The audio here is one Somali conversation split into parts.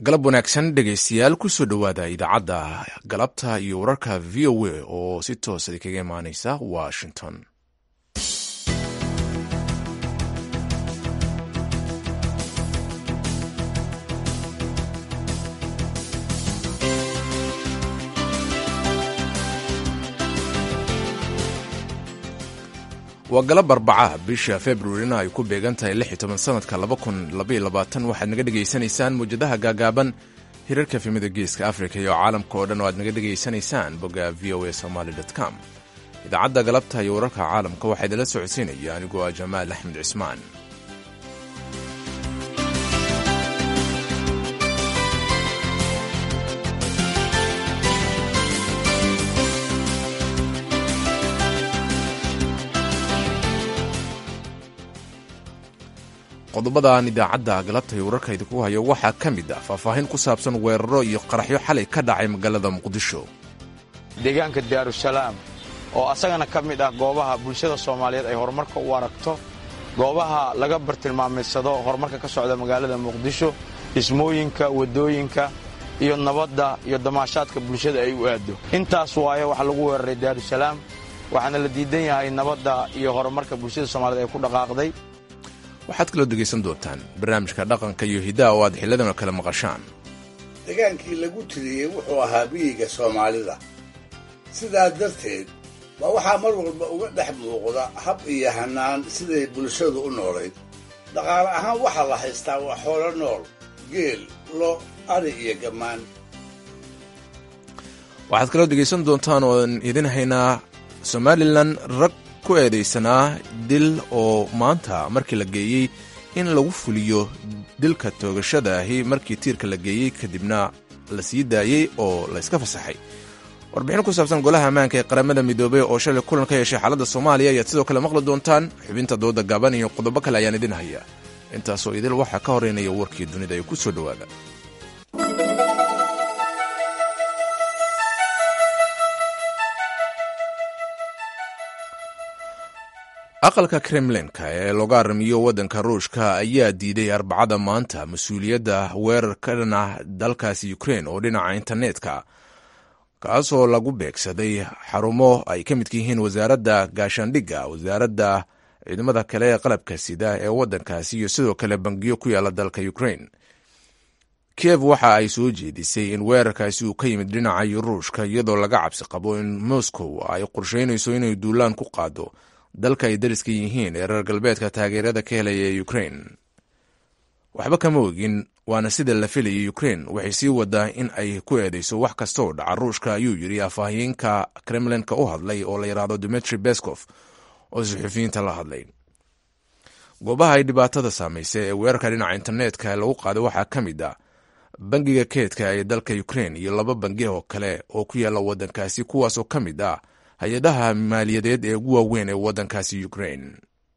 galab wanaagsan dhegaystayaal kusoo dhowaada idaacadda galabta iyo wararka v o a oo si toosa kaga imaaneysa washington waa galab arbacaha bisha februarina ay ku beegan tahay lix iyo toban sanadka laba kun labaiyo labaatan waxaad naga dhegaysanaysaan mawjadaha gaagaaban hirarka efemida geeska africa iyo caalamka oo dhan oo aad naga dhegaysanaysaan bogga v o a somaly com idaacadda galabta iyo wararka caalamka waxaa idinla socodsiinaya anigoo ah jamaal axmed cismaan qodobadan idaacadda galabta iyo wararka idinku hayo waxaa ka mid ah faahfaahin ku saabsan weeraro iyo qaraxyo xalay ka dhacay magaalada muqdisho deegaanka daarusalaam oo asagana ka mid ah goobaha bulshada soomaaliyeed ay horumarka u aragto goobaha laga bartilmaamaysado horumarka ka socda magaalada muqdisho dhismooyinka waddooyinka iyo nabadda iyo damaashaadka bulshada ay u aaddo intaas waaye waxaa lagu weeraray daarusalaam waxaana la diidan yahay nabadda iyo horumarka bulshada soomaaliyed ay ku dhaqaaqday waxaad kaloo dhegaysan doontaan barnaamijka dhaqanka iyo hiddaha oo aad xilladana kale maqashaan degaankii lagu tiriyey wuxuu ahaa biyiga soomaalida sidaa darteed baa waxaa mar walba uga dhex muuqda hab iyo hannaan siday bulshadu u noolayd dhaqaale ahaan waxaa la haystaa waa xoolo nool geel lo ari iyo gammaan waxaad kaloo dhegaysan doontaan ooan idin haynaa somalilan rag ku eedaysanaa dil oo maanta markii la geeyey in lagu fuliyo dilka toogashada ahi markii tiirka la geeyey kadibna la sii daayey oo layska fasaxay warbixin ku saabsan golaha ammaanka ee qaramada midoobey oo shalay kulan ka yeeshay xaaladda soomaaliya ayaad sidoo kale maqli doontaan xubinta dooda gaaban iyo qodobo kale ayaan idin hayaa intaasoo idil waxaa ka horeynaya warkii dunida ee ku soo dhowaada aqalka kremlinka ee looga aramiyo waddanka ruushka ayaa diiday arbacada maanta mas-uuliyadda weerar ka dhan ah dalkaasi ukrein oo dhinaca internetka kaasoo lagu beegsaday xarumo ay ka midka yihiin wasaaradda gaashaandhigga wasaaradda ciidamada kale ee qalabka sida ee waddankaasi iyo sidoo kale bangiyo ku yaala dalka ukrein kiev waxa ay soo jeedisay in weerarkaasi uu ka yimid dhinaca ruushka iyadoo laga cabsi qabo in moscow ay qorsheynayso inay duulaan ku qaado dalka ay dariska yihiin ee reer galbeedka taageerada ka helaya ee ukrein waxba kama ogin waana sida la filayay ukrein waxay sii wadaa in ay ku eedeyso wax kasta oo dhaca ruushka ayuu yidhi afhayeenka kremlinka u hadlay oo la yidhaahdo dimitri bescof oo suxufiyiinta la hadlay goobaha ay dhibaatada saamaysay ee weerarka dhinaca internetka lagu qaaday waxaa ka mid ah bangiga keedka ee dalka ukrein iyo laba bangi oo kale oo ku yaala waddankaasi kuwaasoo ka mid ah hay-adaha maaliyadeed ee ugu waaweyn ee waddankaasi ukrein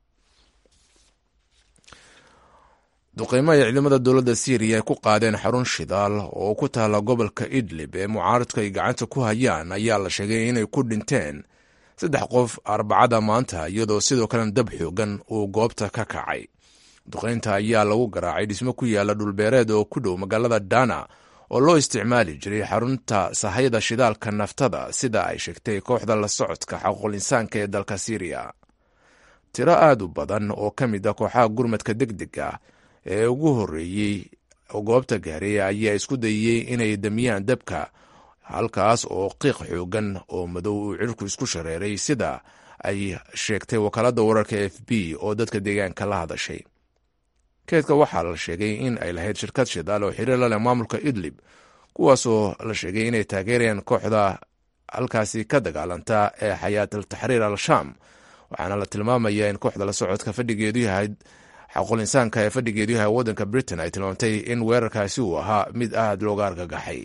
duqeymo ay ciidamada dowladda syriya ay ku qaadeen xarun shidaal oo ku taala gobolka idlib ee mucaaradku ay gacanta ku hayaan ayaa la sheegay inay ku dhinteen saddex qof arbacada maanta iyadoo sidoo kalena dab xoogan uu goobta ka kacay duqeynta ayaa lagu garaacay dhismo ku yaala dhulbeereed oo ku dhow magaalada dana oo loo isticmaali jiray xarunta sahayda shidaalka naftada sida ay sheegtay kooxda la socodka xaquuqul insaanka ee dalka syriya tiro aad u badan oo ka mid ah kooxaha gurmadka deg deg ah ee ugu horreeyey goobta gaaray ayaa isku dayey inay damiyaan dabka halkaas oo qiiq xoogan oo madow uu cirku isku shareeray sida ay sheegtay wakaaladda wararka f b oo dadka deegaanka la hadashay keedka waxaa la sheegay in ay lahayd shirkad shidaal oo xiriir la leh maamulka idlib kuwaasoo la sheegay inay taageerayaan kooxda halkaasi ka dagaalanta ee xayaat al taxriir al shaam waxaana la tilmaamayaa in kooxda la socodka fadhigeedu yahay xaquul insaanka ee fadhigeedu yahay waddanka britain ay tilmaamtay in weerarkaasi uu ahaa mid aad looga argagaxay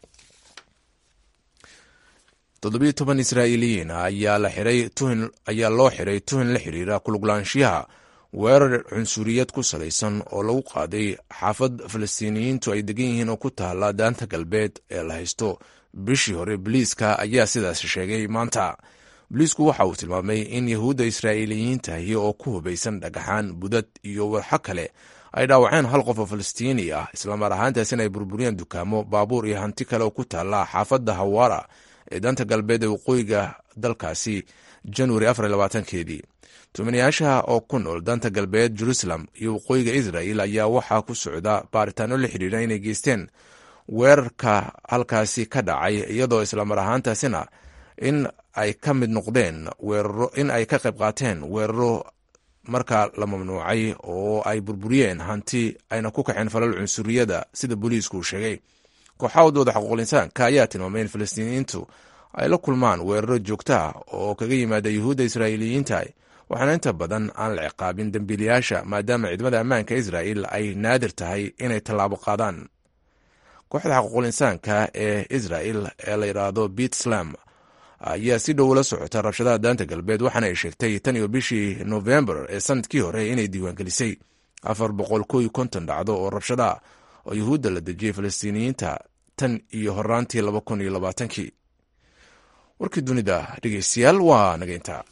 toddobiyo toban israa'iiliyiin ayaa loo xiray tuhin la xiriira kuluglaanshiyaha weerar cunsuriyad ku salaysan oo lagu qaaday xaafad falastiiniyiintu ay degan yihiin oo ku taala daanta galbeed ee la haysto bishii hore boliiska ayaa sidaas sheegay maanta boliisku waxa uu tilmaamay in yahuudda israa'iiliyiintahi oo ku hubaysan dhagaxaan budad iyo warxo kale ay dhaawaceen hal qof oo falastiini ah islamar ahaantaasina ay burburiyeen dukaamo baabuur iyo hanti kale oo ku taalla xaafadda hawaara ee danta galbeed ee waqooyiga dalkaasi januari afarlabaatankeedii tumanayaasha oo ku nool danta galbeed jerusalem iyo waqooyiga israel ayaa waxaa ku socda baaritaano la xidhiidha inay geysteen weerarka halkaasi ka dhacay iyadoo islamar ahaantaasina in ay ka mid noqdeen weeraro in ay ka qayb qaateen weeraro markaa la mamnuucay oo ay burburiyeen hanti ayna ku kaxeen falal cunsuriyada sida booliisku uu sheegay kooxaha wadooda xuquuqul insaanka ayaa tilmaamay in falastiiniyiintu ay la kulmaan weeraro joogto ah oo kaga yimaada yuhuudda israa'iiliyiinta waxaana inta badan aan la ciqaabin dembiilayaasha maadaama ciidamada ammaanka israa'il ay naadir tahay inay tallaabo qaadaan kooxda xuquuqul insaanka ee israa'il ee la yidhaahdo bit slam ayaa si dhow la socota rabshadaha daanta galbeed waxaana ay sheegtay tan iyo bishii novembar ee sanadkii hore inay diiwaangelisay afar boqol ko iyo konton dhacdo oo rabshadaah oo yuhuudda la dejiyey falastiiniyiinta tan iyo horaantii laba kun iyo labaatankii warkii dunida dhegeystayaal waa nageynta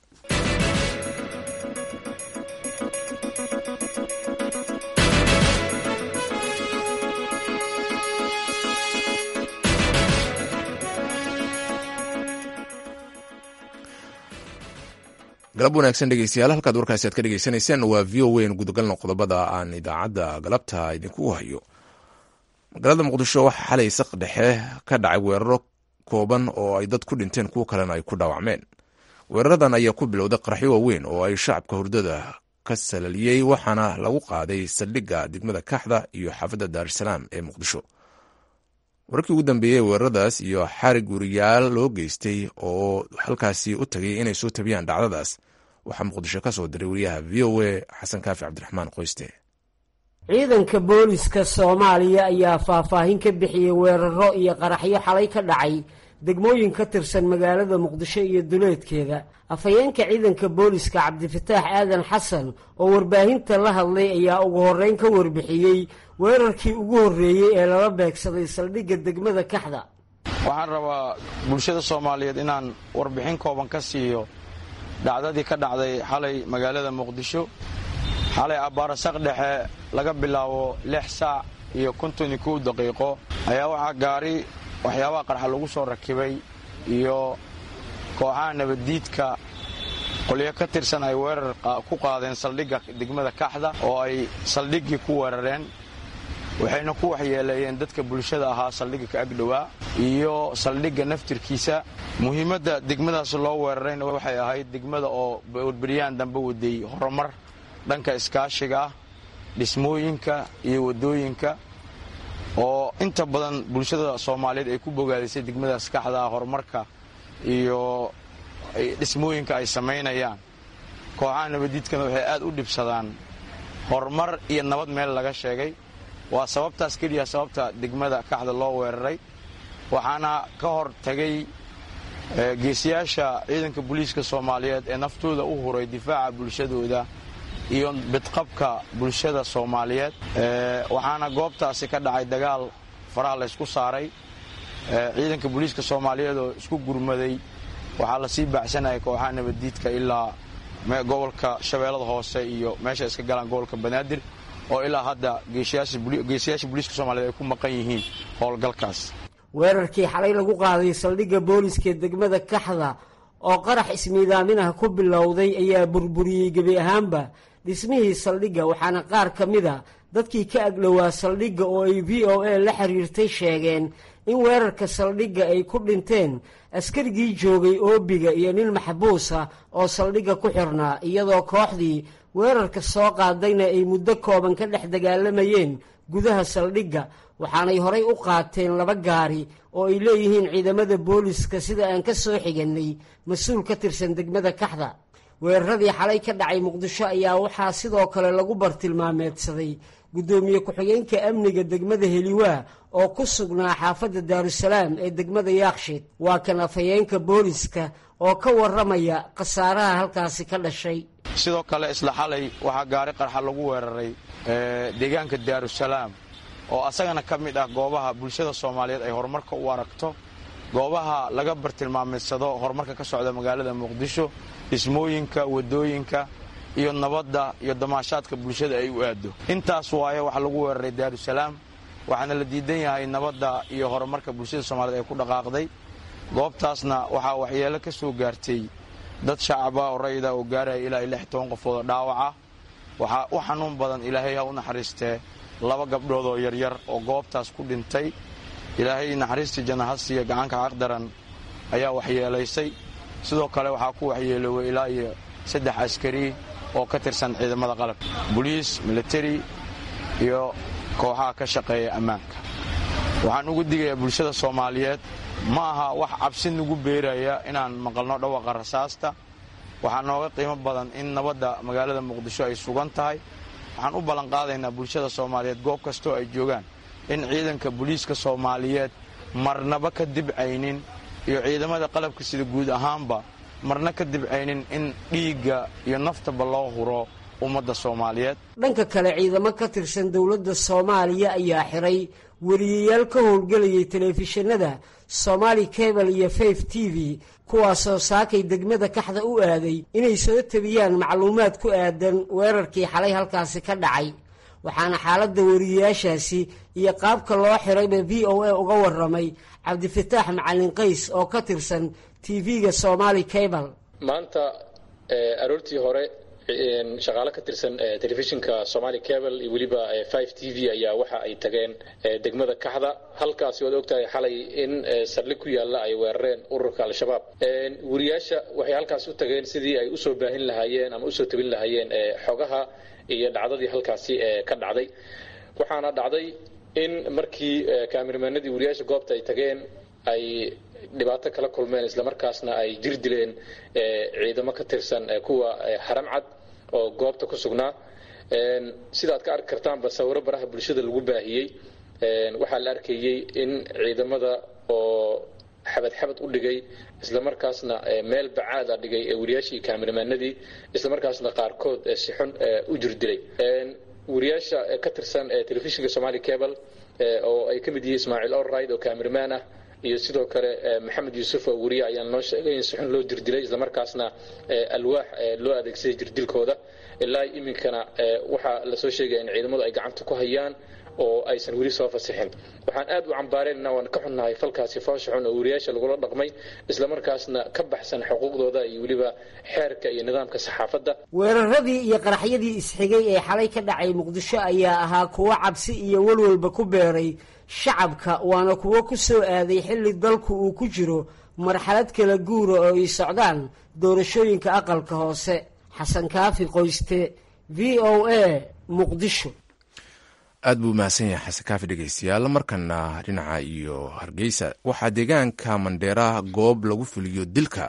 galab wanaagsan dhegeystayaal halkaad warkaasi aad ka dhegeysanayseen waa v o weyn gudagalna qodobada aan idaacadda galabta idinku hayo magaalada muqdisho waxaa xalay saq dhexe ka dhacay weeraro kooban oo ay dad ku dhinteen kuwo kalena ay ku dhaawacmeen weeraradan ayaa ku bilowday qaraxyo waaweyn oo ay shacabka hurdada ka salaliyey waxaana lagu qaaday saldhigga degmada kaxda iyo xaafadda daarusalaam ee muqdisho wararkii ugu dambeeyey weeraradaas iyo xarig weriyaal loo geystay oo halkaasi u tagay inay soo tabiyaan dhacdadaas waxaa muqdisho ka soo diray wariyaha v o a xasan kaafi cabdiraxmaan qoyste ciidanka booliska soomaaliya ayaa faahfaahin ka bixiyey weeraro iyo qaraxyo xalay ka dhacay degmooyin ka tirsan magaalada muqdisho iyo duleedkeeda afhayeenka ciidanka booliska cabdifataax aadan xasan oo warbaahinta la hadlay ayaa ugu horreyn ka warbixiyey weerarkii ugu horreeyey ee lala beegsaday saldhigga degmada kaxda waxaan rabaa bulshada soomaaliyeed inaan warbixin kooban ka siiyo dhacdadii ka dhacday xalay magaalada muqdisho xalay abbaarasaq dhexe laga bilaabo lix saac iyo konton iyo kow daqiiqo ayaa waxaa gaari waxyaabaha qarxa lagu soo rakibay iyo kooxaha nabaddiidka qolyo ka tirsan ay weerar ku qaadeen saldhigga degmada kaxda oo ay saldhiggii ku weerareen waxayna ku waxyeeleeyeen dadka bulshada ahaa saldhigga ka agdhowaa iyo saldhigga naftirkiisa muhiimadda degmadaas loo weerarayna waxay ahayd degmada oo warbaryaan dambe waday horumar dhanka iskaashiga ah dhismooyinka iyo waddooyinka oo inta badan bulshada soomaaliyeed ay ku bogaadisay degmadaas kaxdaa horumarka iyo dhismooyinka ay samaynayaan kooxaha nabaddiidkana waxay aad u dhibsadaan horumar iyo nabad meel laga sheegay waa sababtaas keliya sababta degmada kaxda loo weeraray waxaana ka hor tagay geesiyaasha ciidanka booliiska soomaaliyeed ee naftooda u huray difaaca bulshadooda iyo bidqabka bulshada soomaaliyeed waxaana goobtaasi ka dhacay dagaal faraha laysku saaray ciidanka booliiska soomaaliyeed oo isku gurmaday waxaa lasii baacsanayay kooxaha nabaddiidka ilaa gobolka shabeellada hoose iyo meesha iska galaan gobolka banaadir oo ilaa hadda geesiyaasha booliiska soomaliyeed ay ku maqan yihiin howlgalkaas weerarkii xalay lagu qaaday saldhigga booliska degmada kaxda oo qarax ismiidaaminah ku bilowday ayaa burburiyey gebi ahaanba dhismihii saldhigga waxaana qaar ka mida dadkii ka agdhowaa saldhigga oo ay v o a la xiriirtay sheegeen in weerarka saldhigga ay ku dhinteen askarigii joogay oobiga iyo nin maxbuusa oo saldhigga ku xirnaa iyadoo kooxdii weerarka soo qaadayna ay muddo kooban ka dhex dagaalamayeen gudaha saldhigga waxaanay horay u qaateen laba gaari oo ay leeyihiin ciidamada booliska sida aan ka soo xigannay mas-uul ka tirsan degmada kaxda weeraradii xalay ka dhacay muqdisho ayaa waxaa sidoo kale lagu bartilmaameedsaday guddoomiye ku-xigeenka amniga degmada heliwaa oo ku sugnaa xaafadda daarusalaam ee degmada yaakshiid waa kan afhayeenka booliska oo ka warramaya khasaaraha halkaasi ka dhashay sidoo kale isla xalay waxaa gaari qarxa lagu weeraray deegaanka daarusalaam oo asagana ka mid ah goobaha bulshada soomaaliyeed ay horumarka u aragto goobaha laga bartilmaamaysado horumarka ka socda magaalada muqdisho dhismooyinka waddooyinka iyo nabadda iyo damaashaadka bulshada ay u aaddo intaas waaye waxa lagu weeraray daarusalaam waxaana la diidan yahay nabadda iyo horumarka bulshada soomaaliyed ay ku dhaqaaqday goobtaasna waxaa waxyeelo ka soo gaartay dad shacaba oo rayida oo gaaraya ilaa iyo lix toban qofood oo dhaawaca waxaa u xanuun badan ilaahay ha u naxariistee laba gabdhood oo yaryar oo goobtaas ku dhintay ilaahay naxariistii janahasiya gacanka caqdaran ayaa waxyeelaysay sidoo kale waxaa ku waxyeelooway ilaa iyo saddex askari oo ka tirsan ciidamada qalabka boliis militari iyo kooxaha ka shaqeeya ammaanka waxaan ugu digayaa bulshada soomaaliyeed ma aha wax cabsi nagu beeraya inaan maqalno dhawaqa rasaasta waxaa nooga qiimo badan in nabadda magaalada muqdisho ay sugan tahay waxaan u ballanqaadaynaa bulshada soomaaliyeed goob kastoo ay joogaan in ciidanka booliiska soomaaliyeed marnaba ka dibcaynin iyo ciidamada qalabka sida guud ahaanba marna ka dibcaynin in dhiigga iyo naftaba loo huro ummadda soomaaliyeed dhanka kale ciidamo ka tirsan dowladda soomaaliya ayaa xiray weriyayaal ka howlgelayay telefishinada somaali cable iyo faf t v kuwaasoo saakay degmada kaxda u aaday inay soo tabiyaan macluumaad ku aadan weerarkii xalay halkaasi ka dhacay waxaana xaaladda weriyayaashaasi iyo qaabka loo xirayba v o a uga waramay cabdifataax macalin qays oo ka tirsan tv-ga somaali cable maanta aroortii hore shaqaalo ka tirsan telefishinka somaali cable iyo weliba five t v ayaa waxa ay tageen degmada kaxda halkaasi waad ogtahay xalay in saldhig ku yaalla ay weerareen ururka al-shabaab weriyaasha waxay halkaas u tageen sidii ay usoo baahin lahaayeen ama usoo tabin lahaayeen xogaha iyo dhacdadii halkaasi ka dhacday waxaana dhacday in markii kaamiramanadii weriyaasha goobta ay tageen ay dhibaato kala kulmeen islamarkaasna ay jir dileen ciidamo ka tirsan kuwa haramcad oo goobta ku sugnaa sidaad ka arki kartaanba sawiro baraha bulshada lagu baahiyey waxaa la arkayey in ciidamada oo xabad xabad u dhigay islamarkaasna meel bacaada dhigay weriyaashii kaamiramanadii islamarkaasna qaarkood si xun u jir dilay weriyaasha ka tirsan telefishinka somaali cable oo ay ka mid yihiin ismaaciil orride oo kaamiramaan ah iyo sidoo kale maxamed yuusuf oo weriye ayaan noo sheegay in si xun loo jirdilay islamarkaasna alwaax loo adeegsaday jirdilkooda ilaa iminkana waxaa lasoo sheegaya in ciidamadu ay gacanta ku hayaan oo aysan weli soo fasixin waxaan aad u cambaarayna waan ka xunnahay falkaasi foosha xun oo weriyaasha lagula dhaqmay islamarkaasna ka baxsan xuquuqdooda iyo weliba xeerka iyo nidaamka saxaafadda weeraradii iyo qaraxyadii isxigay ee xalay ka dhacay muqdisho ayaa ahaa kuwo cabsi iyo walwalba ku beeray shacabka waana kuwo ku soo aaday xilli dalku uu ku jiro marxalad kala guura oo ay socdaan doorashooyinka aqalka hoose xasan kaafi qoyste v o a muqdisho aad buu mahadsan yahay xasan kaafi dhegeystayaal markana dhinaca iyo hargeysa waxaa deegaanka mandheera goob lagu fuliyo dilka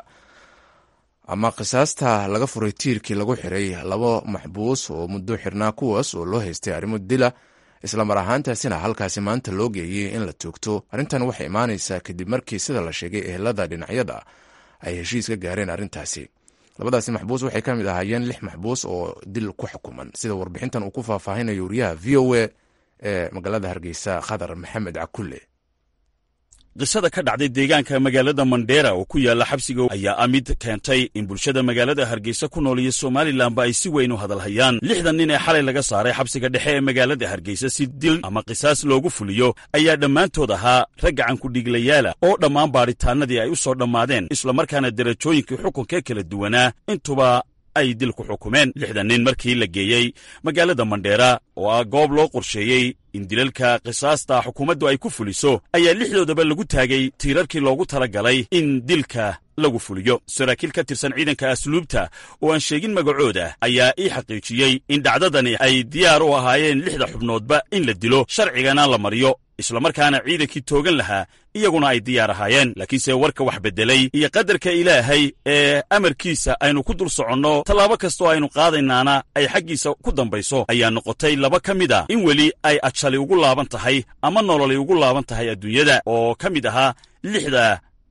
ama qisaasta laga furay tiirkii lagu xiray laba maxbuus oo muddo xirnaa kuwaas oo loo haystay arrimo dila islamar ahaantaasina halkaasi maanta loo geeyey in la toogto arrintan waxay imaanaysaa kadib markii sida la sheegay ehelada dhinacyada ay heshiis ka gaareen arrintaasi labadaasi maxbuus waxay ka mid ahaayeen lix maxbuus oo dil ku xukuman sida warbixintan uu ku faahfaahinayo wariyaha v o a ee magaalada hargeysa khadar maxamed cakulle qisada ka dhacday deegaanka magaalada mandheera oo ku yaalla xabsiga ayaa ah mid keentay in bulshada magaalada hargeysa ku nool iyo somalilanba ay si weyn u hadalhayaan lixdan nin ee xalay laga saaray xabsiga dhexe ee magaalada hargeysa si dil ama qisaas loogu fuliyo ayaa dhammaantood ahaa rag gacankudhiiglayaala oo dhammaan baadhitaanadii ay u soo dhammaadeen islamarkaana derajooyinkii xukunka kala duwanaa intuba ay dil ku xukumeen lixdan nin markii la geeyey magaalada mandheera oo ah goob loo qorsheeyey in dilalka qisaasta xukuumaddu ay ku fuliso ayaa lixdoodaba lagu taagay tiirarkii loogu tala galay in dilka lagu fuliyo saraakiil ka tirsan ciidanka asluubta oo aan sheegin magacooda ayaa ii xaqiijiyey in dhacdadani ay diyaar u ahaayeen lixda xubnoodba in la dilo sharcigana la mariyo islamarkaana ciidankii toogan lahaa iyaguna ay diyaar ahaayeen laakiinse warka wax beddelay iyo qadarka ilaahay ee amarkiisa aynu ku dul soconno tallaabo kastoo aynu qaadaynaana ay xaggiisa ku dambayso ayaa noqotay laba ka mid a in weli ay ajali ugu laaban tahay ama nololi ugu laaban tahay adduunyada oo ka mid ahaa lixda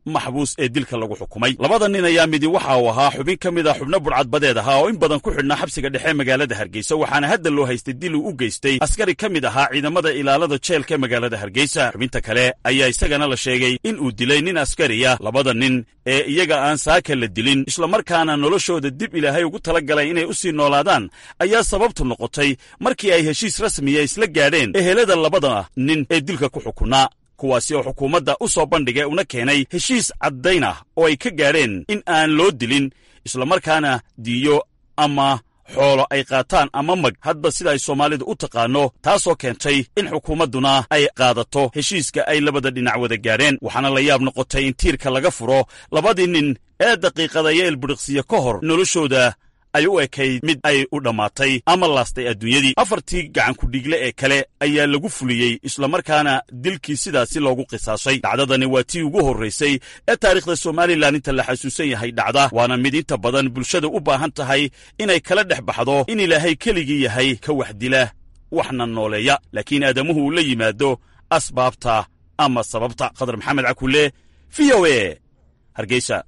maxbuus ee dilka lagu xukumay labada nin ayaa midi waxa uu ahaa xubin ka mid a xubno budhcadbadeed ahaa oo in badan ku xidhnaa xabsiga dhexe magaalada hargeysa waxaana hadda loo haystay dil uu u geystay askari ka mid ahaa ciidamada ilaalada jeelka ee magaalada hargeysa xubinta kale ayaa isagana la sheegay in uu dilay nin askariya labada nin ee iyaga aan saaka la dilin islamarkaana noloshooda dib ilaahay ugu tala galay inay u sii noolaadaan ayaa sababtu noqotay markii ay heshiis rasmiya isla gaadheen ehelada labada nin ee dilka ku xukunaa kuwaasi oo xukuumadda u soo bandhigay una keenay heshiis caddayn ah oo ay ka gaadheen in aan loo dilin islamarkaana diiyo ama xoolo ay qaataan ama mag hadba sida ay soomaalidu u taqaanno taasoo keentay in xukuumadduna ay qaadato heshiiska ay labada dhinac wada gaadheen waxaana la yaab noqotay in tiirka laga furo labadii nin ee daqiiqadaya ilbidhiqsiya ka hor noloshooda ay u ekayd mid ay u dhammaatay ama laastay adduunyadii afartii gacankudhiigle ee kale ayaa lagu fuliyey islamarkaana dilkii sidaasi loogu qisaasay dhacdadani waa tii ugu horraysay ee taariikhda somalilan inta la xasuusan yahay dhacda waana mid inta badan bulshada u baahan tahay inay kala dhex baxdo in ilaahay keligii yahay ka wax dila waxna nooleeya laakiin aadamuhu uu la yimaado asbaabta ama sababta khadar maxamed cakule v o e hargeysa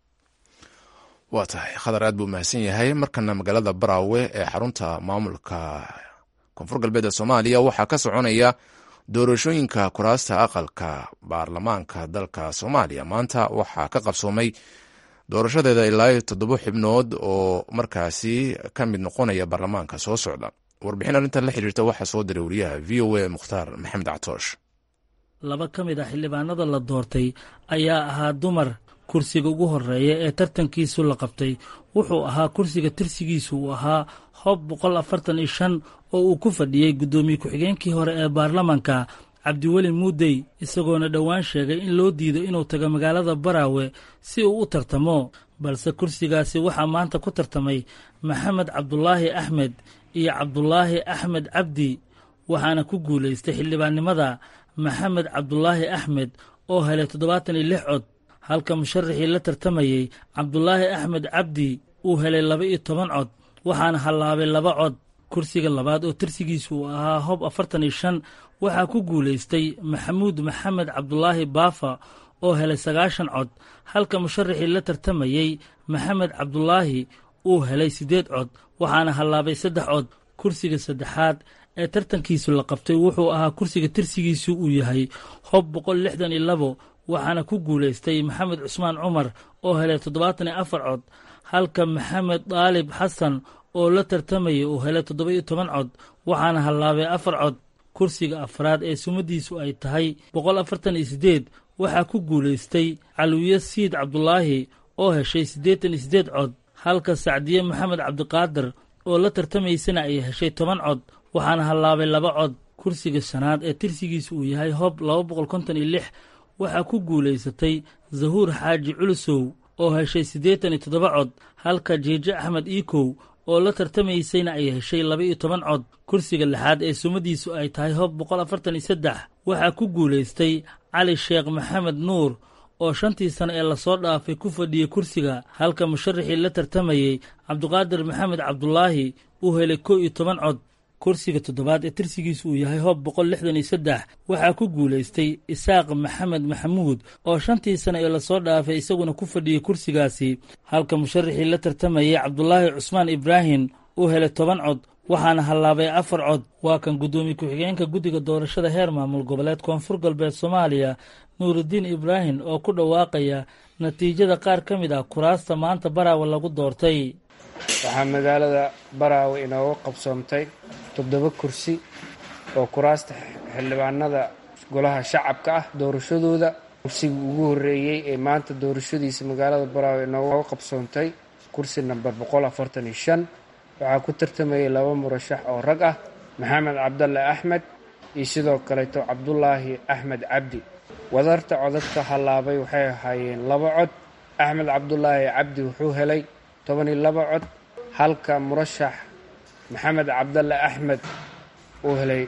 waa tahay khadar aad buu mahadsan yahay markana magaalada baraawe ee xarunta maamulka koonfur galbeed ee soomaaliya waxaa ka soconaya doorashooyinka kuraasta aqalka baarlamaanka dalka soomaaliya maanta waxaa ka qabsoomay doorashadeeda ilaa toddoba xibnood oo markaasi ka mid noqonaya baarlamaanka soo socda warbixin arrintan la xiriirta waxaa soo diray wariyaha v o a mukhtaar maxamed catoosh laba ka mid ah xildhibaanada la doortay ayaa ahaa dumar kursiga ugu horeeya ee tartankiisu la qabtay wuxuu ahaa kursiga tirsigiisu uu ahaa hob boqol afartan iyo shan oo uu ku fadhiyey guddoomiye ku-xigeenkii hore ee baarlamanka cabdiweli muudey isagoona dhowaan sheegay in loo diido inuu tago magaalada baraawe si uu u tartamo balse kursigaasi waxaa maanta ku tartamay maxamed cabdulaahi axmed iyo cabdulaahi axmed cabdi waxaana ku guulaystay xildhibaannimada maxamed cabdulaahi axmed oo helay toddobaatan iyo lix cod halka musharaxii la tartamayey cabdulaahi axmed cabdi uu helay laba iyo toban cod waxaana hallaabay laba cod kursiga labaad oo tirsigiisu uu ahaa hob afartan iyo shan waxaa ku guulaystay maxamuud maxamed cabdulaahi baafa oo helay sagaashan cod halka musharaxii la tartamayey maxamed cabdulaahi uu helay siddeed cod waxaana hallaabay saddex cod kursiga saddexaad ee tartankiisu la qabtay wuxuu ahaa kursiga tirsigiisu uu yahay hob boqol lixdan iyo labo waxaana ku guulaystay maxamed cusmaan cumar oo helay toddobaatan iyo afar cod halka maxamed daalib xasan oo la tartamayay uu helay toddoba iyo toban cod waxaana hallaabay afar cod kursiga afraad ee sumadiisu ay tahay boqol afartan iyo siddeed waxaa ku guulaystay caliwiye siid cabdulaahi oo heshay siddeetan iyo siddeed cod halka sacdiye maxamed cabdiqaadir oo la tartamaysana ay heshay toban cod waxaana hallaabay laba cod kursiga shanaad ee tirsigiisu uu yahay hob laba boqol konton iyo lix waxaa ku guulaysatay zahuur xaaji culusow oo heshay siddeetan iyo toddoba cod halka jiijo axmed iikow oo la tartamaysayna ay heshay laba iyo toban cod kursiga lixaad ee sumadiisu ay tahay hob boqol afartan iyo saddex waxaa ku guulaystay cali sheekh maxamed nuur oo shantii sano ee lasoo dhaafay ku fadhiyey kursiga halka musharaxii la tartamayey cabdiqaadir maxamed cabdulaahi uu helay kow iyo toban cod kursiga toddobaad ee tirsigiisu uu yahay hob boqol lixdan iyo saddex waxaa ku guulaystay isaaq maxamed maxamuud oo shantii sano ee lasoo dhaafay isaguna ku fadhiyey kursigaasi halka musharaxii la tartamayey cabdulaahi cusmaan ibraahim uu helay toban cod waxaana hallaabay afar cod waa kan guddoomiye ku-xigeenka guddiga doorashada heer maamul goboleed koonfur galbeed soomaaliya nuurudiin ibraahim oo ku dhawaaqaya natiijada qaar ka mid ah kuraasta maanta baraawe lagu doortay waxaa magaalada baraawe inooga qabsoomtay toddoba kursi oo kuraasta xildhibaanada golaha shacabka ah doorashadooda kursigii ugu horreeyey ee maanta doorashadiisa magaalada baraawe inooga qabsoontay kursi namber boqol afartan iyo shan waxaa ku tartamayay laba murashax oo rag ah maxamed cabdalle axmed iyo sidoo kaleeto cabdulaahi axmed cabdi wadarta codadka hallaabay waxay ahaayeen laba cod axmed cabdulaahi cabdi wuxuu helay toban iyo laba cod halka murashax maxamed cabdalle axmed uu helay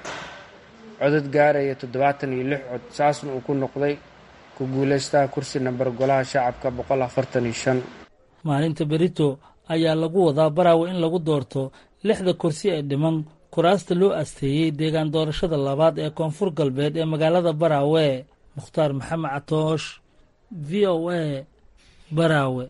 codad gaaraya toddobaatan iyo lix cod saasna uu ku noqday ku guulaystaha kursi namber golaha shacabka boqol afartan iyo shan maalinta berito ayaa lagu wadaa baraawe in lagu doorto lixda kursi ee dhiman kuraasta loo asteeyey deegaan doorashada labaad ee koonfur galbeed ee magaalada baraawe mukhtaar maxamed catoosh v o a baraawe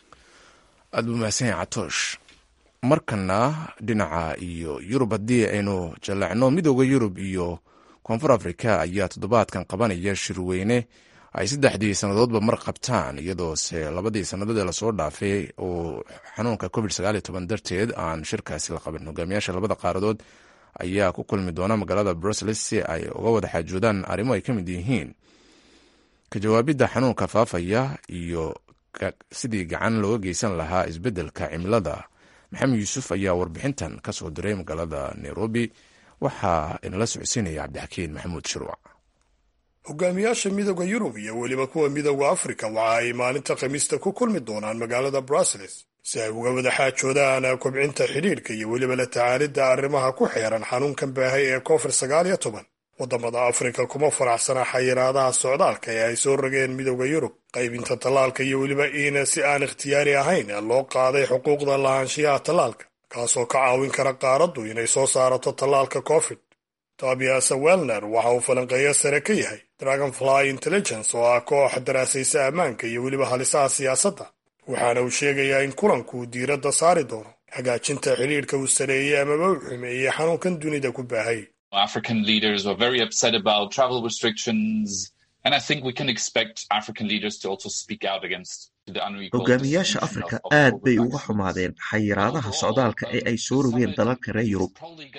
aad buu mahadsan yahay catoosh markana dhinaca iyo yurub haddii aynu jallacno midooda yurub iyo koonfur afrika ayaa toddobaadkan qabanaya shirweyne ay saddexdii sannadoodba mar qabtaan iyadoose labadii sannadood ee lasoo dhaafay oo xanuunka covid sagaaliyo toban darteed aan shirkaasi la qaban hogaamiyaasha labada qaaradood ayaa ku kulmi doona magaalada brussels si ay uga wada xaajoodaan arrimo ay ka mid yihiin ka jawaabidda xanuunka faafaya iyo sidii gacan looga geysan lahaa isbeddelka cimilada maxamed yuusuf ayaa warbixintan ka soo diray magaalada nairobi waxaa inala socodsiinaya cabdixakiin maxamuud shirwac hogaamiyaasha midooda yurub iyo weliba kuwa midooda afrika waxa ay maalinta khamiista ku kulmi doonaan magaalada brussels si ay uga wada xaajoodaan kobcinta xidhiidhka iyo weliba la tacaalidda arrimaha ku xeeran xanuunkan baahay ee covid sagaal iyo toban waddamada afrika kuma faraxsana xayiraadaha socdaalka ee ay soo rogeen midooda yurub qaybinta tallaalka iyo weliba in si aan ikhtiyaari ahayn loo qaaday xuquuqda lahaanshiyaha tallaalka kaasoo ka caawin kara qaaraddu inay soo saarato tallaalka covid tobias welner waxa uu falanqeeyo sare ka yahay dragonfly intelligence oo ah koox daraasaysa ammaanka iyo weliba halisaha siyaasadda waxaana uu sheegayaa in kulanku diiradda saari doono hagaajinta xidhiidhka uu sareeyey amaba u xumeeyey xanuunkan dunida ku baahay African leaders were very upset about travel restrictions, and I think we can expect African leaders to also speak out against the unequal hogaamiyaasha afrika aad bay uga xumaadeen xayiraadaha socdaalka ee ay soo rogeen dalalka reer yurub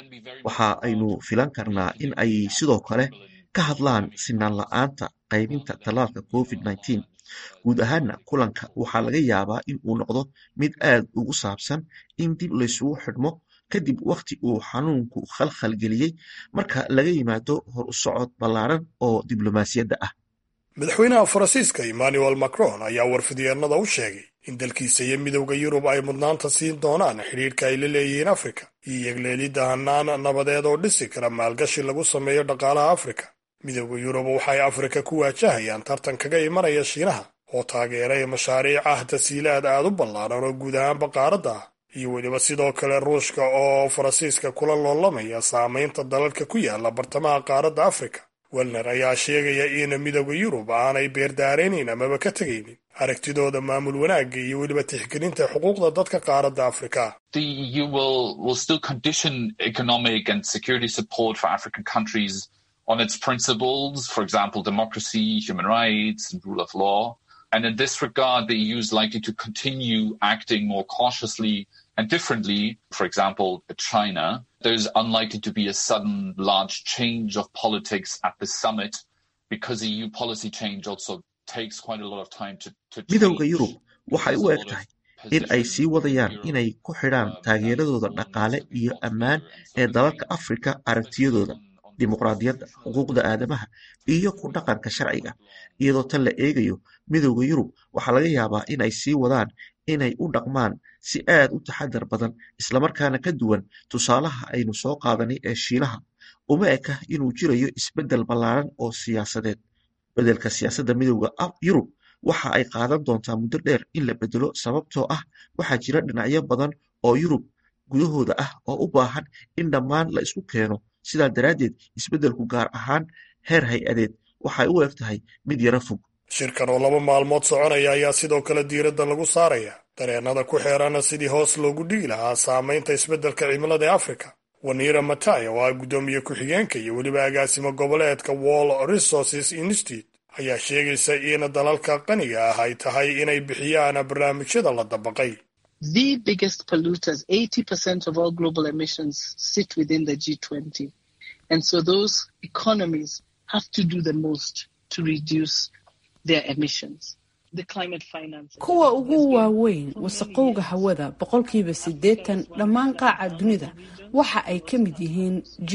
waxa aynu filan karnaa in ay sidoo kale ka hadlaan sinaan la-aanta qaybinta tallaalka covid nneteen guud ahaana kulanka waxaa laga yaabaa in uu noqdo mid aad ugu saabsan in dib laysugu xidhmo kadib wakhti uu xanuunku khalkhal geliyey marka laga yimaado hor u socod ballaaran oo diblomaasiyadda ah madaxweynaha faransiiska emmanuel macron ayaa warfidyeennada u sheegay in dalkiisa iyo midowda yurub ay mudnaanta siin doonaan xidhiidhka ay la leeyihiin afrika iyo yegleelidda hannaan nabadeed oo dhisi kara maalgashi lagu sameeyo dhaqaalaha afrika midowda yurub waxay afrika ku waajahayaan tartan kaga imanaya shiinaha oo taageeray mashaariic ah tasiilaad aad u ballaaran oo guud ahaanba qaaradda ah iyo weliba sidoo kale ruushka oo faransiiska kula loolamaya saamaynta dalalka ku yaala bartamaha qaaradda afrika welner ayaa sheegaya in midowda yurub aanay beerdaaraynayn amaba ka tegaynin aragtidooda maamul wanaagga iyo weliba tixgelinta xuquuqda dadka qaaradda afrika The EU will, will still condition economic and security support for African countries on its principles, for example, democracy, human rights, and rule of law. And in this regard, the EU is likely to continue acting more cautiously and differently, for example, China. There's unlikely to be a sudden large change of politics at the summit because EU policy change also takes quite a lot of time to, to midowda change. yurub waxay u eg tahay in ay sii wadayaan inay ku xidhaan taageeradooda dhaqaale iyo ammaan ee dalalka afrika aragtiyadooda dimuqraadiyadda xuquuqda aadamaha iyo ku dhaqanka sharciga iyadoo tan la eegayo midowda yurub waxaa laga yaabaa in ay sii wadaan inay u dhaqmaan si aad u taxadar badan islamarkaana ka duwan tusaalaha aynu soo qaadanay ee shiinaha uma eka inuu jirayo isbeddel ballaaran oo siyaasadeed beddelka siyaasadda midowda yurub waxa ay qaadan doontaa muddo dheer in la beddelo sababtoo ah waxaa jira dhinacyo badan oo yurub gudahooda ah oo u baahan in dhammaan la isku keeno sidaa daraaddeed isbeddelku gaar ahaan heer hay-adeed waxay u eg tahay mid yaro fog shirkan oo laba maalmood soconaya ayaa sidoo kale diiradda lagu saaraya dareennada ku xeerana sidii hoos loogu dhigi lahaa saamaynta isbeddelka cimilada ee afrika wanira matay oo ah guddoomiye ku-xigeenka iyo weliba agaasimo goboleedka wall resources institute ayaa sheegaysa in dalalka qaniga ah ay tahay inay bixiyaan barnaamijyada la dabaqay the biggest polluters, 80% of all global emissions sit within the G20. And so those economies have to do the most to reduce their emissions. The climate finance. kuwa ugu waaweyn wasaqowga hawada boqolkiiba siddeetan dhammaan qaaca dunida waxa ay ka mid yihiin g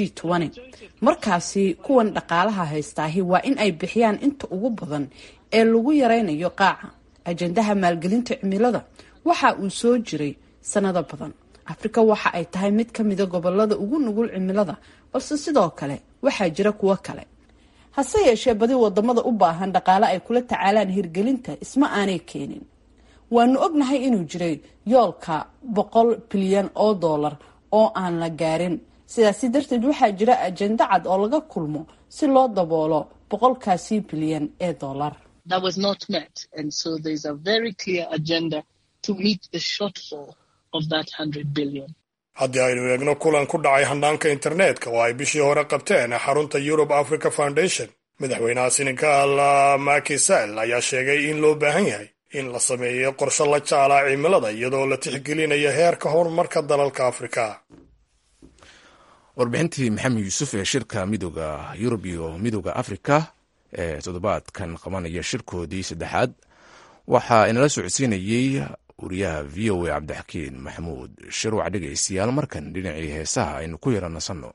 markaasi kuwan dhaqaalaha haystaahi waa in ay bixiyaan inta ugu badan ee lagu yaraynayo qaaca ajandaha maalgelinta cimilada waxa uu soo jiray sanado badan afrika waxa ay tahay mid ka mida gobolada ugu nugul cimilada balse sidoo kale waxaa jira kuwo kale hase yeeshee badi wadamada u baahan dhaqaale ay kula tacaalaan hirgelinta isma aanay keenin waanu ognahay inuu jiray yoolka boqol bilyan oo dollar oo aan la gaarin sidaasi darteed waxaa jira ajenda cad oo laga kulmo si loo daboolo boqolkaasi bilyan ee dollar that was not met. And so there's a very clear agenda to meet the shortfall of that 100 billion. haddii aynu eegno kulan ku dhacay handhaanka internetka oo ay bishii hore qabteen xarunta europe africa foundation madaxweynaha senegal Macky Sall ayaa sheegay in loo baahan yahay in la sameeyo qorshe la jaalaa cimilada iyadoo la tixgelinayo heerka horumarka dalalka afrika warbixintii maxamed yuusuf ee shirka midooda yurub iyo midooda afrika ee toddobaadkan qabanaya shirkoodii saddexaad waxaa inala socodsiinayey wariyaha v o a cabdixakiin maxamuud shirwac dhegaystayaal markan dhinacii heesaha aynu ku yara nasanno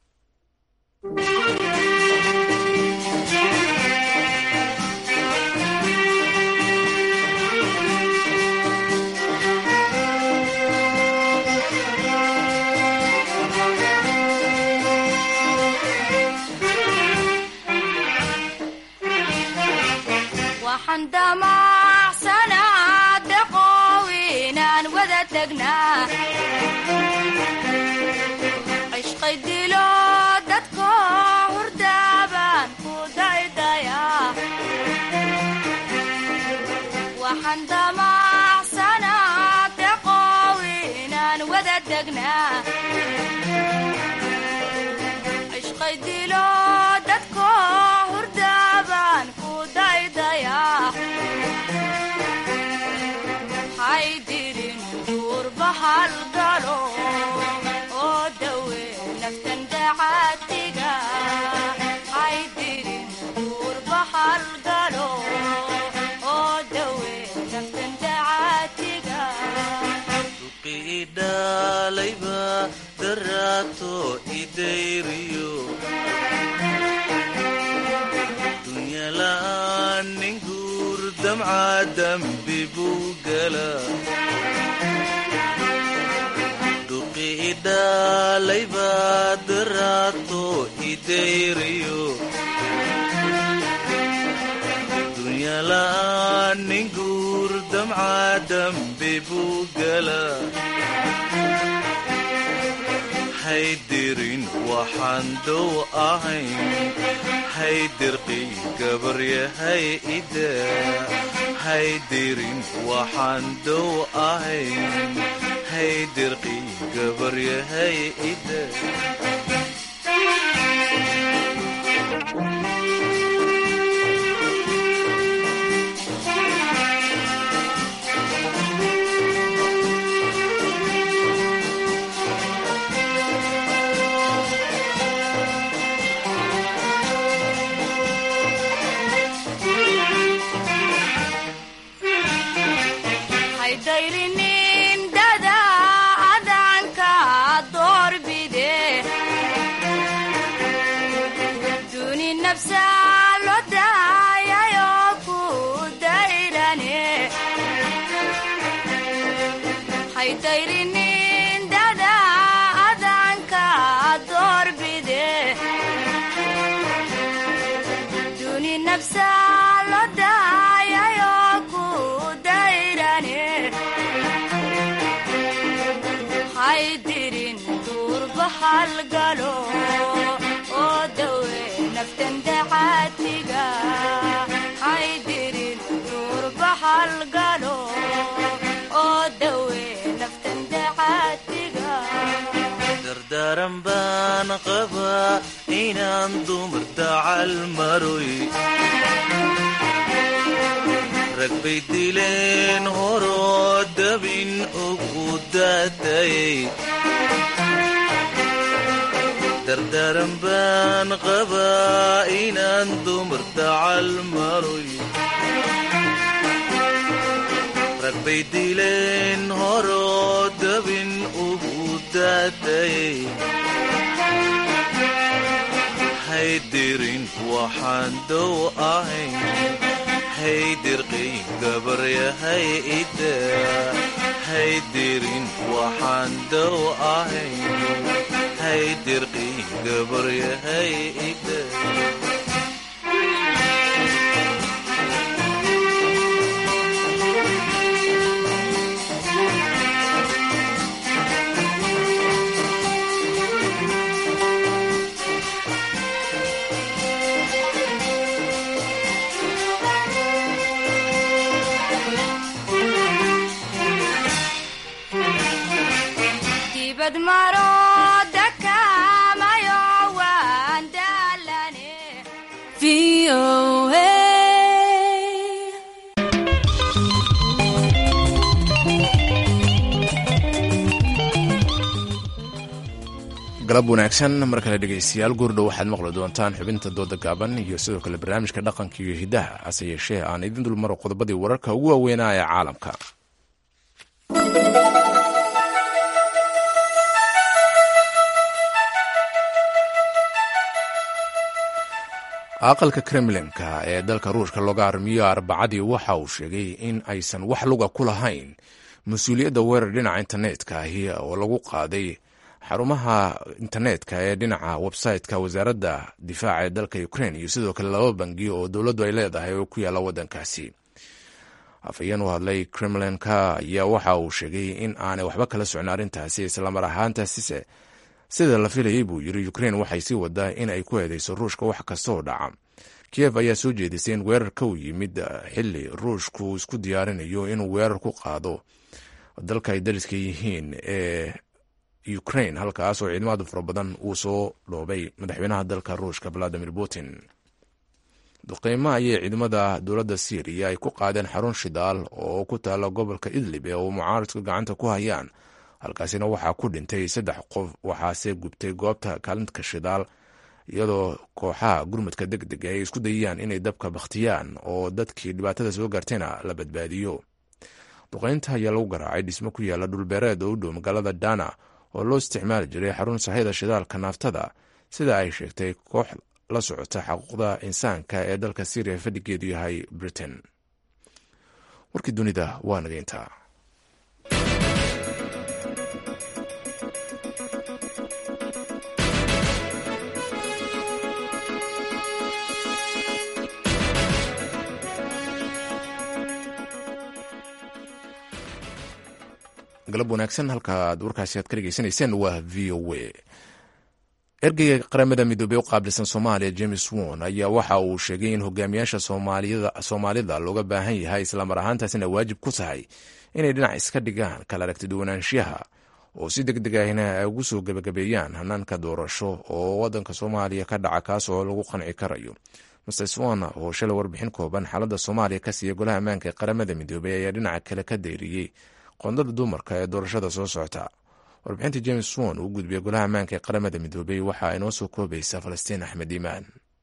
cishqay dilo dadko hurdaaban ku daydaya waxaan damacsanaa deqow inaan wada degnaa cishqay dilo dadko hurdaaban ku daydaya haydirin duurba halgalo oo dawe naftan dacaatiga haydirin duurba halgalo oo dawe naftan dacaatiga duqiidhalayba daraato idayriyo dunyala'aan nin guur damca dambi buu gala duqiidhalayba daraato idayriyo dunyala'aan nin guur damca dambi buu gala haydirin waxaan dow ahayn haydirqiy gabaryahay ida haydirin waxaan dow ahayn haydirqiy gabaryahay ida haydhayrinin dada adanka doorbide duni nafsa lo daayayo ku dayrane haydhayrinin dada adanka doorbide duni nafsa lo daayayo ku dayrane haydirin duurba halgalo oo dawe naftan dacaatiga haydirin duurba halgalo oo dawe naftan dacaatiga dardaaran baan qabaa inaan dumar dacal maroy rag bay dileen horoo dabin ugu daatayay dardaaran baan qabaa inaan dumar dacal maroy rag bay dileen horoo dabin ugu daatayay haydirin waxaan dow ahayn haydirqiy gabaryahay ida haydirin waxaan dow ahayn haydirqiy gabaryahay ida wad maro dakamayo waan daalane galab wanaagsan mar kale dhegaystayaal guurdhow waxaad maqli doontaan xubinta dooda gaaban iyo sidoo kale barnaamijka dhaqanka iyo hidaha hase yeeshee aan idin dulmaro qodobadii wararka ugu waaweynaa ee caalamka aqalka kremlinka ee dalka ruushka looga armiyo arbacadii waxa uu sheegay in aysan wax luga ku lahayn mas-uuliyadda weerar dhinaca internetka ahi oo lagu qaaday xarumaha internetka ee dhinaca website-ka wasaaradda difaaca ee dalka ukraine iyo sidoo kale laba bangi oo dowladdu ay leedahay oo ku yaalla waddankaasi afhayeen u hadlay kremlinka ayaa waxa uu sheegay in aanay waxba kala socon arrintaasi islamar ahaantaasise sida la filayay buu yiri ukraine waxay sii wadaa in ay ku eedeyso ruushka wax kasta oo dhaca kiev ayaa soo jeedisay in weerarka uu yimid xili ruushku isku diyaarinayo inuu weerar ku qaado dalka ay dariska yihiin ee ukraine halkaas oo ciidamada fara badan uu soo dhoobay madaxweynaha dalka ruushka valadimir putin duqeymo ayay ciidamada dowladda syriya ay ku qaadeen xarun shidaal oo ku taala gobolka idlib ee uu mucaaradku gacanta ku hayaan halkaasina waxaa ku dhintay saddex qof waxaase gubtay goobta kaalintka shidaal iyadoo kooxaha gurmudka deg deg ay isku dayayaan inay dabka bakhtiyaan oo dadkii dhibaatada soo gaartayna la badbaadiyo duqeynta ayaa lagu garaacay dhismo ku yaala dhulbeereed oo u dhow magaalada dana oo loo isticmaali jiray xarun sahayda shidaalka naaftada sida ay sheegtay koox la socota xaquuqda insaanka ee dalka syriya fadhigeedu yahay britain warkii dunida waa nageyntaa galab wanaagsan halka aad warkaasi aad ka dhegeysanayseen waa v o a ergeyga qaramada midoobey u qaabilsan soomaaliya james won ayaa waxa uu sheegay in hogaamiyaasha soomaalida looga baahan yahay islamar ahaantaasina waajib ku tahay inay dhinac iska dhigaan kala aragtiduwanaanshiyaha oo si deg deg ahna ay ugu soo gebagabeeyaan hanaanka doorasho oo wadanka soomaaliya ka dhaca kaas oo lagu qanci karayo master swan oo shalay warbixin kooban xaaladda soomaaliya ka siiya golaha ammaanka ee qaramada midoobey ayaa dhinaca kale ka dayriyey qondada dumarka ee doorashada soo socota warbixinta james won uu gudbiya golaha ammaanka ee qaramada midoobey waxa inoo soo koobaysa falastiin axmed iimaan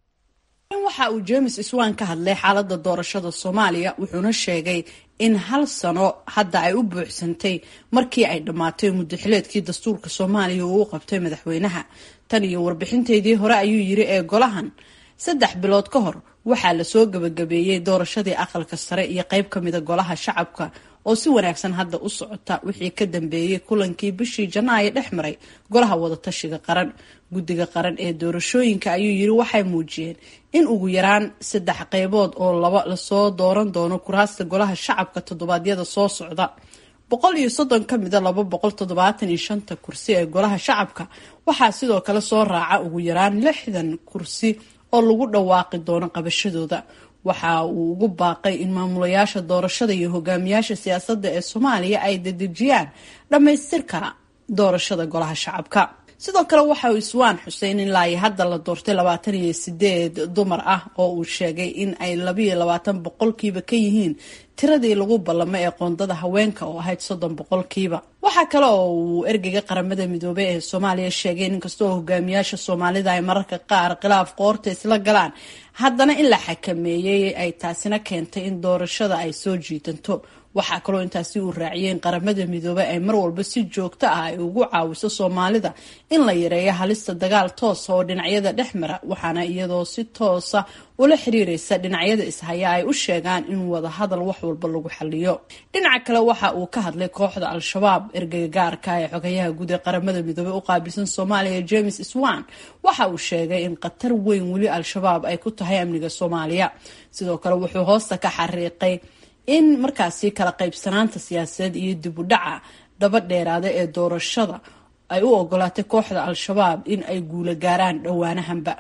waxa uu james iswan ka hadlay xaalada doorashada soomaaliya wuxuuna sheegay in hal sano hadda ay u buuxsantay markii ay dhammaatay muddaxileedkii dastuurka soomaaliya uu u qabtay madaxweynaha tan iyo warbixinteydii hore ayuu yiri ee golahan saddex bilood ka hor waxaa lasoo gabagabeeyey doorashadii aqalka sare iyo qeyb kamida golaha shacabka oo si wanaagsan hadda u socota wixii ka dambeeyey kulankii bishii janaayo dhex maray golaha wadatashiga qaran guddiga qaran ee doorashooyinka ayuu yiri waxay muujiyeen in ugu yaraan saddex qeybood oo laba lasoo dooran doono kuraasta golaha shacabka toddobaadyada soo socda boqol iyo soddon ka mida laba boqol toddobaatan iyo shanta kursi ee golaha shacabka waxaa sidoo kale soo raaca ugu yaraan lixdan kursi oo lagu dhawaaqi doono qabashadooda waxa uu ugu baaqay in maamulayaasha doorashada iyo hogaamiyaasha siyaasadda ee soomaaliya ay dedejiyaan dhammaystirka doorashada golaha shacabka sidoo kale waxa uu iswaan xuseen in laai hadda la doortay labaatan iyo sideed dumar ah oo uu sheegay in ay labayo labaatan boqolkiiba ka yihiin tiradii lagu ballamay ee qoondada haweenka oo ahayd soddon boqolkiiba waxaa kale oo uu ergeyga qaramada midoobey ee soomaaliya sheegay in inkastoo hogaamiyaasha soomaalida ay mararka qaar khilaaf qoorta isla galaan haddana in la xakameeyey ay taasina keentay in doorashada ay soo jiitanto waxaa kaloo intaasi uu raaciyay in qaramada midoobey ay mar walba si joogto ah ay ugu caawiso soomaalida in la yareeyo halista dagaal toosa oo dhinacyada dhex mara waxaana iyadoo si toosa ula xiriireysa dhinacyada ishaya ay u sheegaan in wada hadal wax walba lagu xaliyo dhinaca kale waxa uu ka hadlay kooxda al-shabaab ergeyga gaarka ee xogayaha guud ee qaramada midoobey u qaabilsan soomaaliya james swan waxa uu sheegay in khatar weyn weli al-shabaab ay ku tahay amniga soomaaliya sidoo kale wuxuu hoosta ka xariiqay in markaasi kala qaybsanaanta siyaasadeed iyo dib u dhaca daba dheeraada ee doorashada ay u ogolaatay kooxda al-shabaab in ay guula gaaraan dhowaanahanba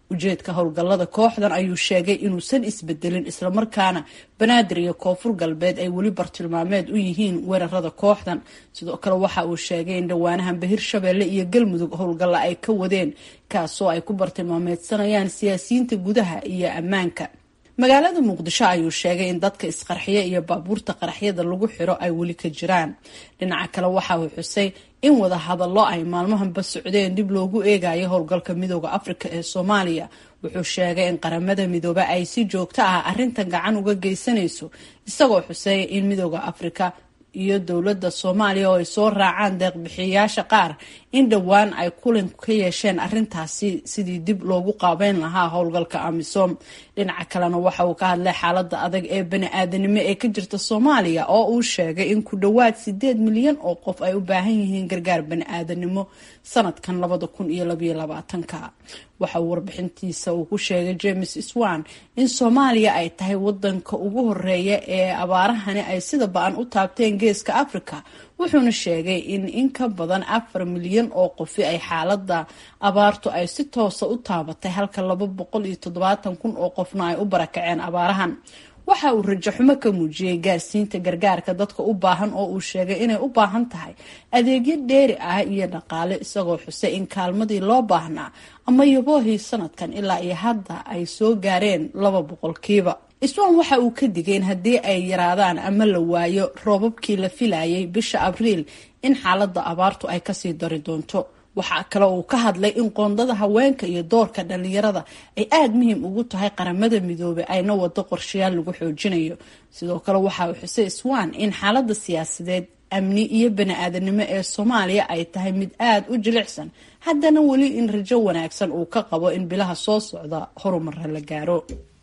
ujeedka howlgallada kooxdan ayuu sheegay inuusan isbedelin islamarkaana banaadir iyo koonfur galbeed ay weli bartilmaameed u yihiin weerarada kooxdan sidoo kale waxa uu sheegay in dhowaanahanba hirshabeelle iyo galmudug howlgalla ay ka wadeen kaasoo ay ku bartilmaameedsanayaan siyaasiyiinta gudaha iyo ammaanka magaalada muqdisho ayuu sheegay in dadka isqarxiya iyo baabuurta qaraxyada lagu xiro ay weli ka jiraan dhinaca kale waxa uu xusay in wada hadallo ay maalmahanba socdeen dib loogu eegayo howlgalka midooda afrika ee soomaaliya wuxuu sheegay in qaramada midoobe ay si joogto ah arrintan gacan uga geysanayso isagoo xuseeya in midooda afrika iyo dowladda soomaaliya oo ay soo raacaan deeqbixiyayaasha qaar in dhowaan ay kulan ka yeesheen arrintaasi sidii dib loogu qaabeyn lahaa howlgalka amisom dhinaca kalena waxa uu ka hadlay xaalada adag ee bani-aadanimo ee ka jirta soomaaliya oo uu sheegay in ku dhowaad sideed milyan oo qof ay u baahan yihiin gargaar bani-aadanimo sanadkan labada kun iyo labaiyo labaatanka waxa uu warbixintiisa uu ku sheegay james swan in soomaaliya ay tahay wadanka ugu horeeya ee abaarahani ay sida ba-an u taabteen geeska africa wuxuuna sheegay in in ka badan afar milyan oo qofi ay xaalada abaartu ay si toosa u taabatay halka laba boqol iyo toddobaatan kun oo qofna ay u barakaceen abaarahan waxa uu rajo xumo ka muujiyey gaarsiinta gargaarka dadka u baahan oo uu sheegay inay u baahan tahay adeegyo dheeri ah iyo dhaqaale isagoo xusay in kaalmadii loo baahnaa ama yaboohii sanadkan ilaa iyo hadda ay soo gaareen laba boqolkiiba iswan waxa uu ka digay in haddii ay yaraadaan ama la waayo roobabkii la filayay bisha abriil in xaalada abaartu ay kasii dari doonto waxaa kale uu ka hadlay in qoondada haweenka iyo doorka dhalinyarada ay aada muhiim ugu tahay qaramada midoobay ayna wado qorshayaal lagu xoojinayo sidoo kale waxa uu xusay swan in xaalada siyaasadeed amni iyo bani-aadanimo ee soomaaliya ay tahay mid aada u jilicsan haddana weli in rajo wanaagsan uu ka qabo in bilaha soo socda horumara la gaaro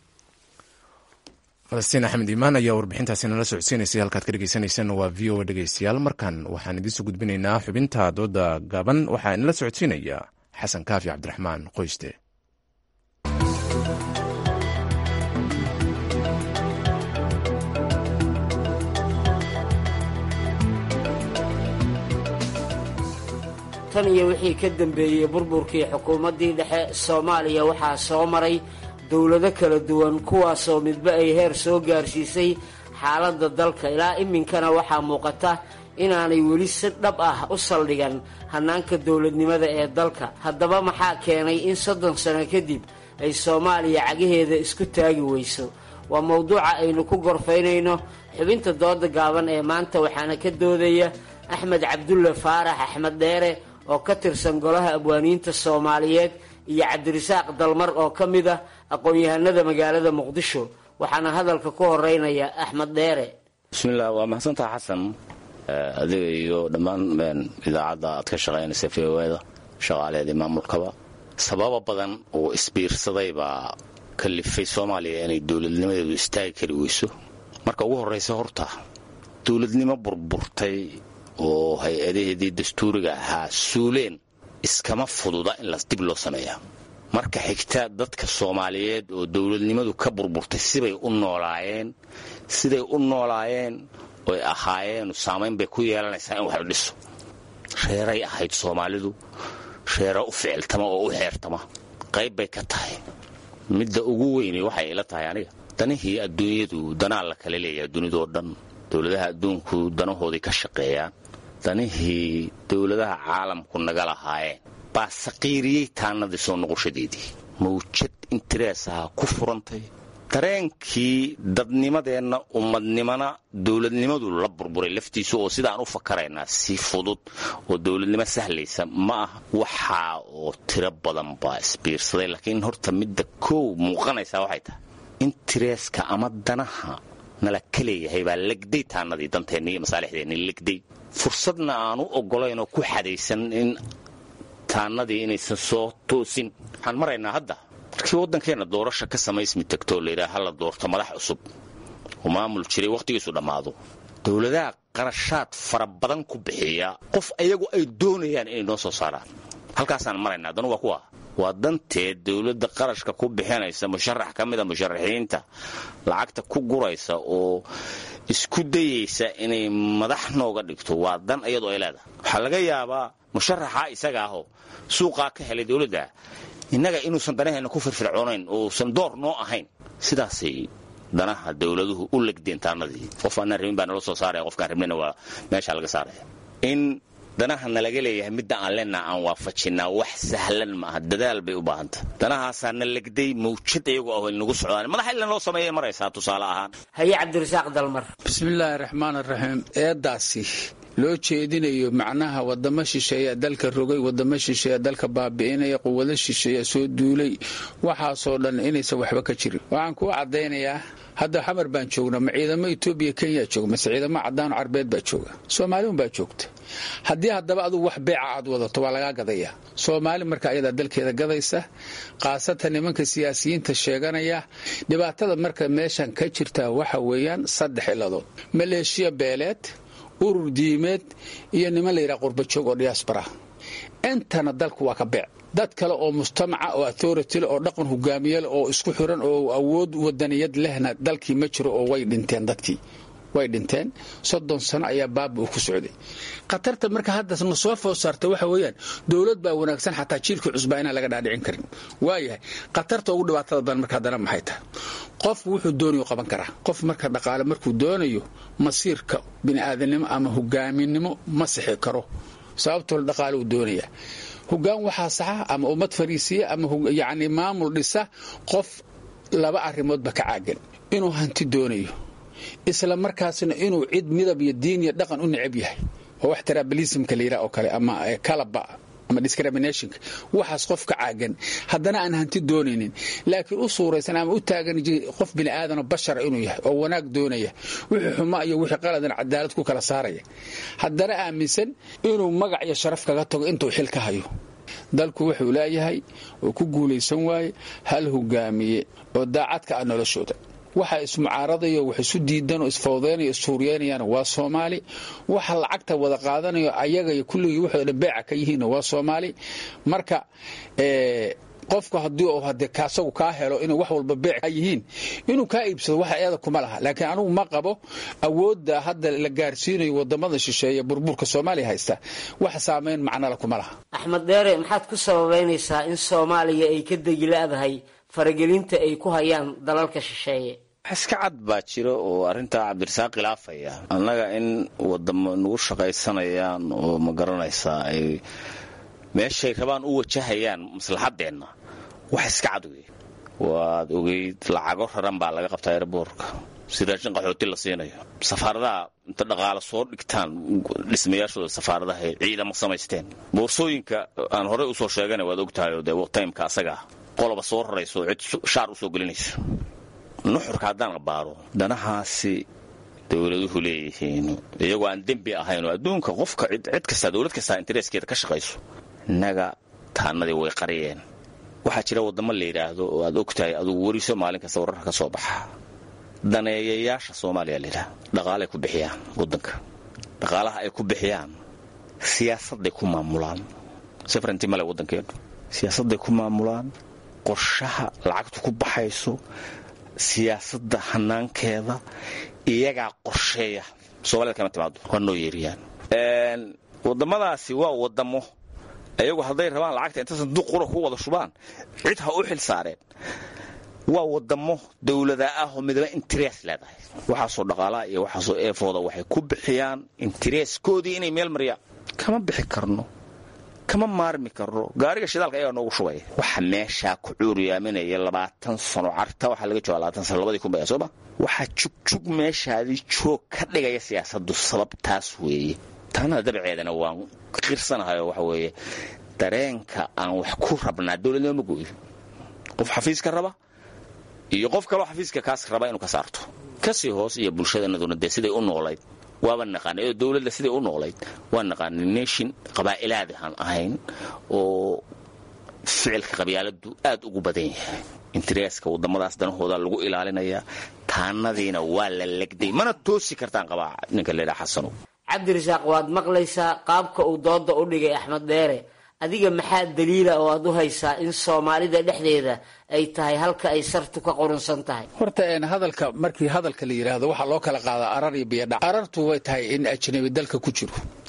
falastiin axmed iimaan ayaa warbixintaasi nala socodsiinaysay halkaad ka dhegeysaneysaan waa v o a dhegeystayaal markan waxaan idiinsoo gudbinaynaa xubinta dooda gaaban waxaa inala socodsiinaya xasan kaafi cabdiraxmaan qoyste tan iyo wixii ka dambeeyey burburkii xukuumaddii dhexe soomaaliya waxaa soo maray dowlado kala duwan kuwaasoo midba ay heer soo gaarsiisay xaaladda dalka ilaa iminkana waxaa muuqata inaanay weli si dhab ah u saldhigan hannaanka dowladnimada ee dalka haddaba maxaa keenay in soddon sano kadib ay soomaaliya cagaheeda isku taagi weyso waa mowduuca aynu ku gorfaynayno xubinta dooda gaaban ee maanta waxaana ka doodaya axmed cabdulle faarax axmed dheere oo ka tirsan golaha abwaaniinta soomaaliyeed iyo cabdirasaaq dalmar oo ka mid ah aqoon-yahanada magaalada muqdisho waxaana hadalka ku horeynaya axmed dheere bismillaah waa mahadsantaha xasan adiga iyo dhammaan idaacadda aad ka shaqaynaysa v o da shaqaaleedii maamulkaba sababa badan oo isbiirsaday baa kalifay soomaaliya inay dowladnimadeedu istaagi kari weyso marka ugu horraysa horta dowladnimo burburtay oo hay-adaheedii dastuuriga ahaa suuleen iskama fududa in las dib loo sameeyaa marka xigta dadka soomaaliyeed oo dowladnimadu ka burburtay sibay u noolaayeen siday u noolaayeen oy ahaayeen saamayn bay ku yeelanaysaa in wax la dhiso reeray ahayd soomaalidu reero u ficiltama oo u xeertama qayb bay ka tahay midda ugu weyne waxay ila tahay aniga danihii adduunyadu danaa la kala leeyaha dunidoo dhan dowladaha adduunku danahoodii ka shaqeeyaan danihii dowladaha caalamku naga lahaayeen baa saqiiriyey taannadii soo noqoshadeedii mawjad intereesaha ku furantay dareenkii dadnimadeenna ummadnimana dowladnimadu la burburay laftiisu oo sidaan u fakaraynaa si fudud oo dowladnimo sahlaysa ma aha waxaa oo tiro badan baa isbiirsaday laakiin horta midda koow muuqanaysaa waxay tahay intereeska ama danaha nala ka leeyahay baa legday taannadii danteenni iyo masaalixdeenni legday fursadna aan u oggolayn oo ku xadaysan in taannadii inaysan soo toosin waxaan maraynaa hadda markii waddankeenna doorasha ka samaysmi tagtoo layidhaha hala doorto madax cusub oo maamul jiray wakhtigiisu dhammaado dowladaha qarashaad fara badan ku bixiya qof ayagu ay doonayaan inay noo soo saaraan halkaasaan maraynaa danu waa kuwa waa danteed dowladda qarashka ku bixinaysa musharax ka mida musharaxiinta lacagta ku guraysa oo isku dayaysa inay madax nooga dhigto waa dan iyadoo ay leedahay waxaa laga yaabaa musharaxa isaga ahoo suuqaa ka helay dowladda innaga inuusan danaheenna ku firfircoonayn uusan door noo ahayn sidaasay danaha dowladuhu u legdeen taanadii qof aanaan rabin baa nala soo saaraya qofkaan rabnina waa meesha laga saaraya in danaha nalaga leeyahay midda aan leenaha aan waafajinaa wax sahlan maaha dadaal bay u baahanta danahaasaa na legday mawjad iyagu ah nagu socdaan madaxa ilan loo sameeyay maraysaa tusaale ahaan haye cabdirasaaq dalmar bismillaahi raxmaan raxiim eedaasi loo jeedinayo macnaha wadamo shisheeya dalka rogay wadamo shisheeya dalka baabi'inaya quwado shisheeya soo duulay waxaasoo dhan inaysan waxba ka jirin waxaan kuu caddaynayaa hadda xamar baan joognaa ma ciidamo etoobiya kenya jooga mase ciidamo caddaano carbeed baa jooga soomaaliun baa joogta haddii haddaba adugu wax beeca aad wadato waa lagaa gadayaa soomaali marka ayadaa dalkeeda gadaysa khaasatan nimanka siyaasiyiinta sheeganaya dhibaatada marka meeshan ka jirta waxa weeyaan saddex iladood maleeshiya beeleed urur diimeed iyo niman la yidhaha qurbajoog oo diyaasbara intana dalku waa ka beec dad kale oo mujtamaca oo authority oo dhaqan hogaamiyal oo isku xiran oo awood wadaniyad lehna dalkii ma jiro oo way dhinteen dadkii way dhinteen soddon sano ayaa baaba uu ku socday khatarta marka hadda na soo food saarta waxa weeyaan dowlad baa wanaagsan xataa jiilkii cusbaa inaan laga dhaadhicin karin waayahay khatarta ugu dhibaatada badan marka haddana maxay tahay qofku wuxuu doonayo qaban karaa qof marka dhaqaale markuu doonayo masiirka bini'aadanimo ama hogaaminimo ma sixi karo sababtoo dhaqaale uu doonaya hogaan waxaa saxa ama ummad fariisiya ama yacni maamul dhisa qof laba arrimoodba ka caagan inuu hanti doonayo isla markaasna inuu cid midab iyo diin iyo dhaqan u necab yahay oo wax trabalismka la yidhaha oo kale ama kalaba ama discriminationka waxaas qof ka caagan haddana aan hanti doonaynin laakiin u suuraysan ama u taagan qof bini aadanoo bashara inuu yahay oo wanaag doonaya wixii xuma iyo wixii qaladan cadaalad ku kala saaraya haddana aaminsan inuu magac iyo sharaf kaga tago intuu xil ka hayo dalku wuxuu leeyahay oo ku guulaysan waaye hal hogaamiye oo daacadka ah noloshooda waxa ismucaaradayo wax isu diidan oo isfawdeynayo issuuriyeynayaan waa soomaali waxa lacagta wada qaadanayo ayaga iyo kulligii waxooda dhan beeca ka yihiinna waa soomaali marka qofka haddii uu hade kaasagu kaa helo inay wax walba beec ka yihiin inuu kaa iibsado waxa eeda kuma laha laakiin anugu ma qabo awoodda hadda la gaarsiinayo wadamada shisheeye burburka soomaaliya haysta wax saamayn macnala kuma laha axmed dheere maxaad ku sababaynaysaa in soomaaliya ay ka degi la-dahay faragelinta ay ku hayaan dalalka shisheeye iska cad baa jiro oo arrintaa cabdirasaaq khilaafaya annaga in wadamo nagu shaqaysanayaan oo ma garanaysaa ay meeshay rabaan u wajahayaan maslaxadeenna wax iska cad wey waad ogeyd lacago raran baa laga qabtaa erboorka si raashin qaxooti la siinayo safaaradaha inta dhaqaalo soo dhigtaan dhismayaashooda safaaradaha ay ciidamo samaysteen boorsooyinka aan horey usoo sheegana waad ogtahay oo dee timeka asagaa qoloba soo rarayso cid shaar usoo gelinaysa nuxurka haddaan abaaro danahaasi dowladuhu leeyihiin iyagoo aan dembi ahayn oo adduunka qofka cid kastaa dowlad kastaa intereeskeeda ka shaqayso innaga taanadii way qariyeen waxaa jira waddamo la yidhaahdo oo aad ogtahay adugu weriso maalin kasta wararka ka soo baxa daneeyayaasha soomaaliya layidhaha dhaqaalay ku bixiyaan waddanka dhaqaalaha ay ku bixiyaan siyaasadday ku maamulaan safranti male waddankeenu siyaasadday ku maamulaan qorshaha lacagtu ku baxayso siyaasadda hanaankeeda iyagaa qorsheeya somalida kama timaado waa noo yeeriyaan waddamadaasi waa waddamo iyagu hadday rabaan lacagta inta sanduuq qura ku wada shubaan cid ha u xil saareen waa waddamo dowlada ah oo midaba interes leedahay waxaasoo dhaqaalaha iyo waxaasoo eefooda waxay ku bixiyaan intereeskoodii inay meel mariyaan kama bixi karno kama maarmi karno gaariga shidaalka ayaa noogu shubaya waxa meeshaa ku cuuriyaaminaya labaatan sano carta waxaa laga jooga labaatan sano labadii kun baya sooma waxaa jugjug meeshaadii joog ka dhigaya siyaasaddu sababtaas weeye taana dabceedana waan qirsanahay oo waxa weeye dareenka aan wax ku rabnaa dowladnimo ma gooyo qof xafiiska raba iyo qof kaloo xafiiska kaas raba inuu ka saarto kasii hoos iyo bulshadanaduna dee siday u noolayd waaba naqaanay oo dowladda siday u noolayd waa naqaanay nation qabaa'ilaad aan ahayn oo ficilka qabyaaladu aad ugu badan yahay intereeska waddamadaas danahooda lagu ilaalinayaa taanadiina waa la legday mana toosi kartaan qabaa ninka leedhaha xasanow cabdirasaaq waad maqlaysaa qaabka uu dooda u dhigay axmed dheere adiga maxaa daliila oo aad u haysaa in soomaalida dhexdeeda ay tahay halka ay sartu ka qurunsan tahay horta een hadalka markii hadalka la yidhaahdo waxaa loo kala qaadaa arar iyo biyadhac arartu way tahay in ajnabi dalka ku jiro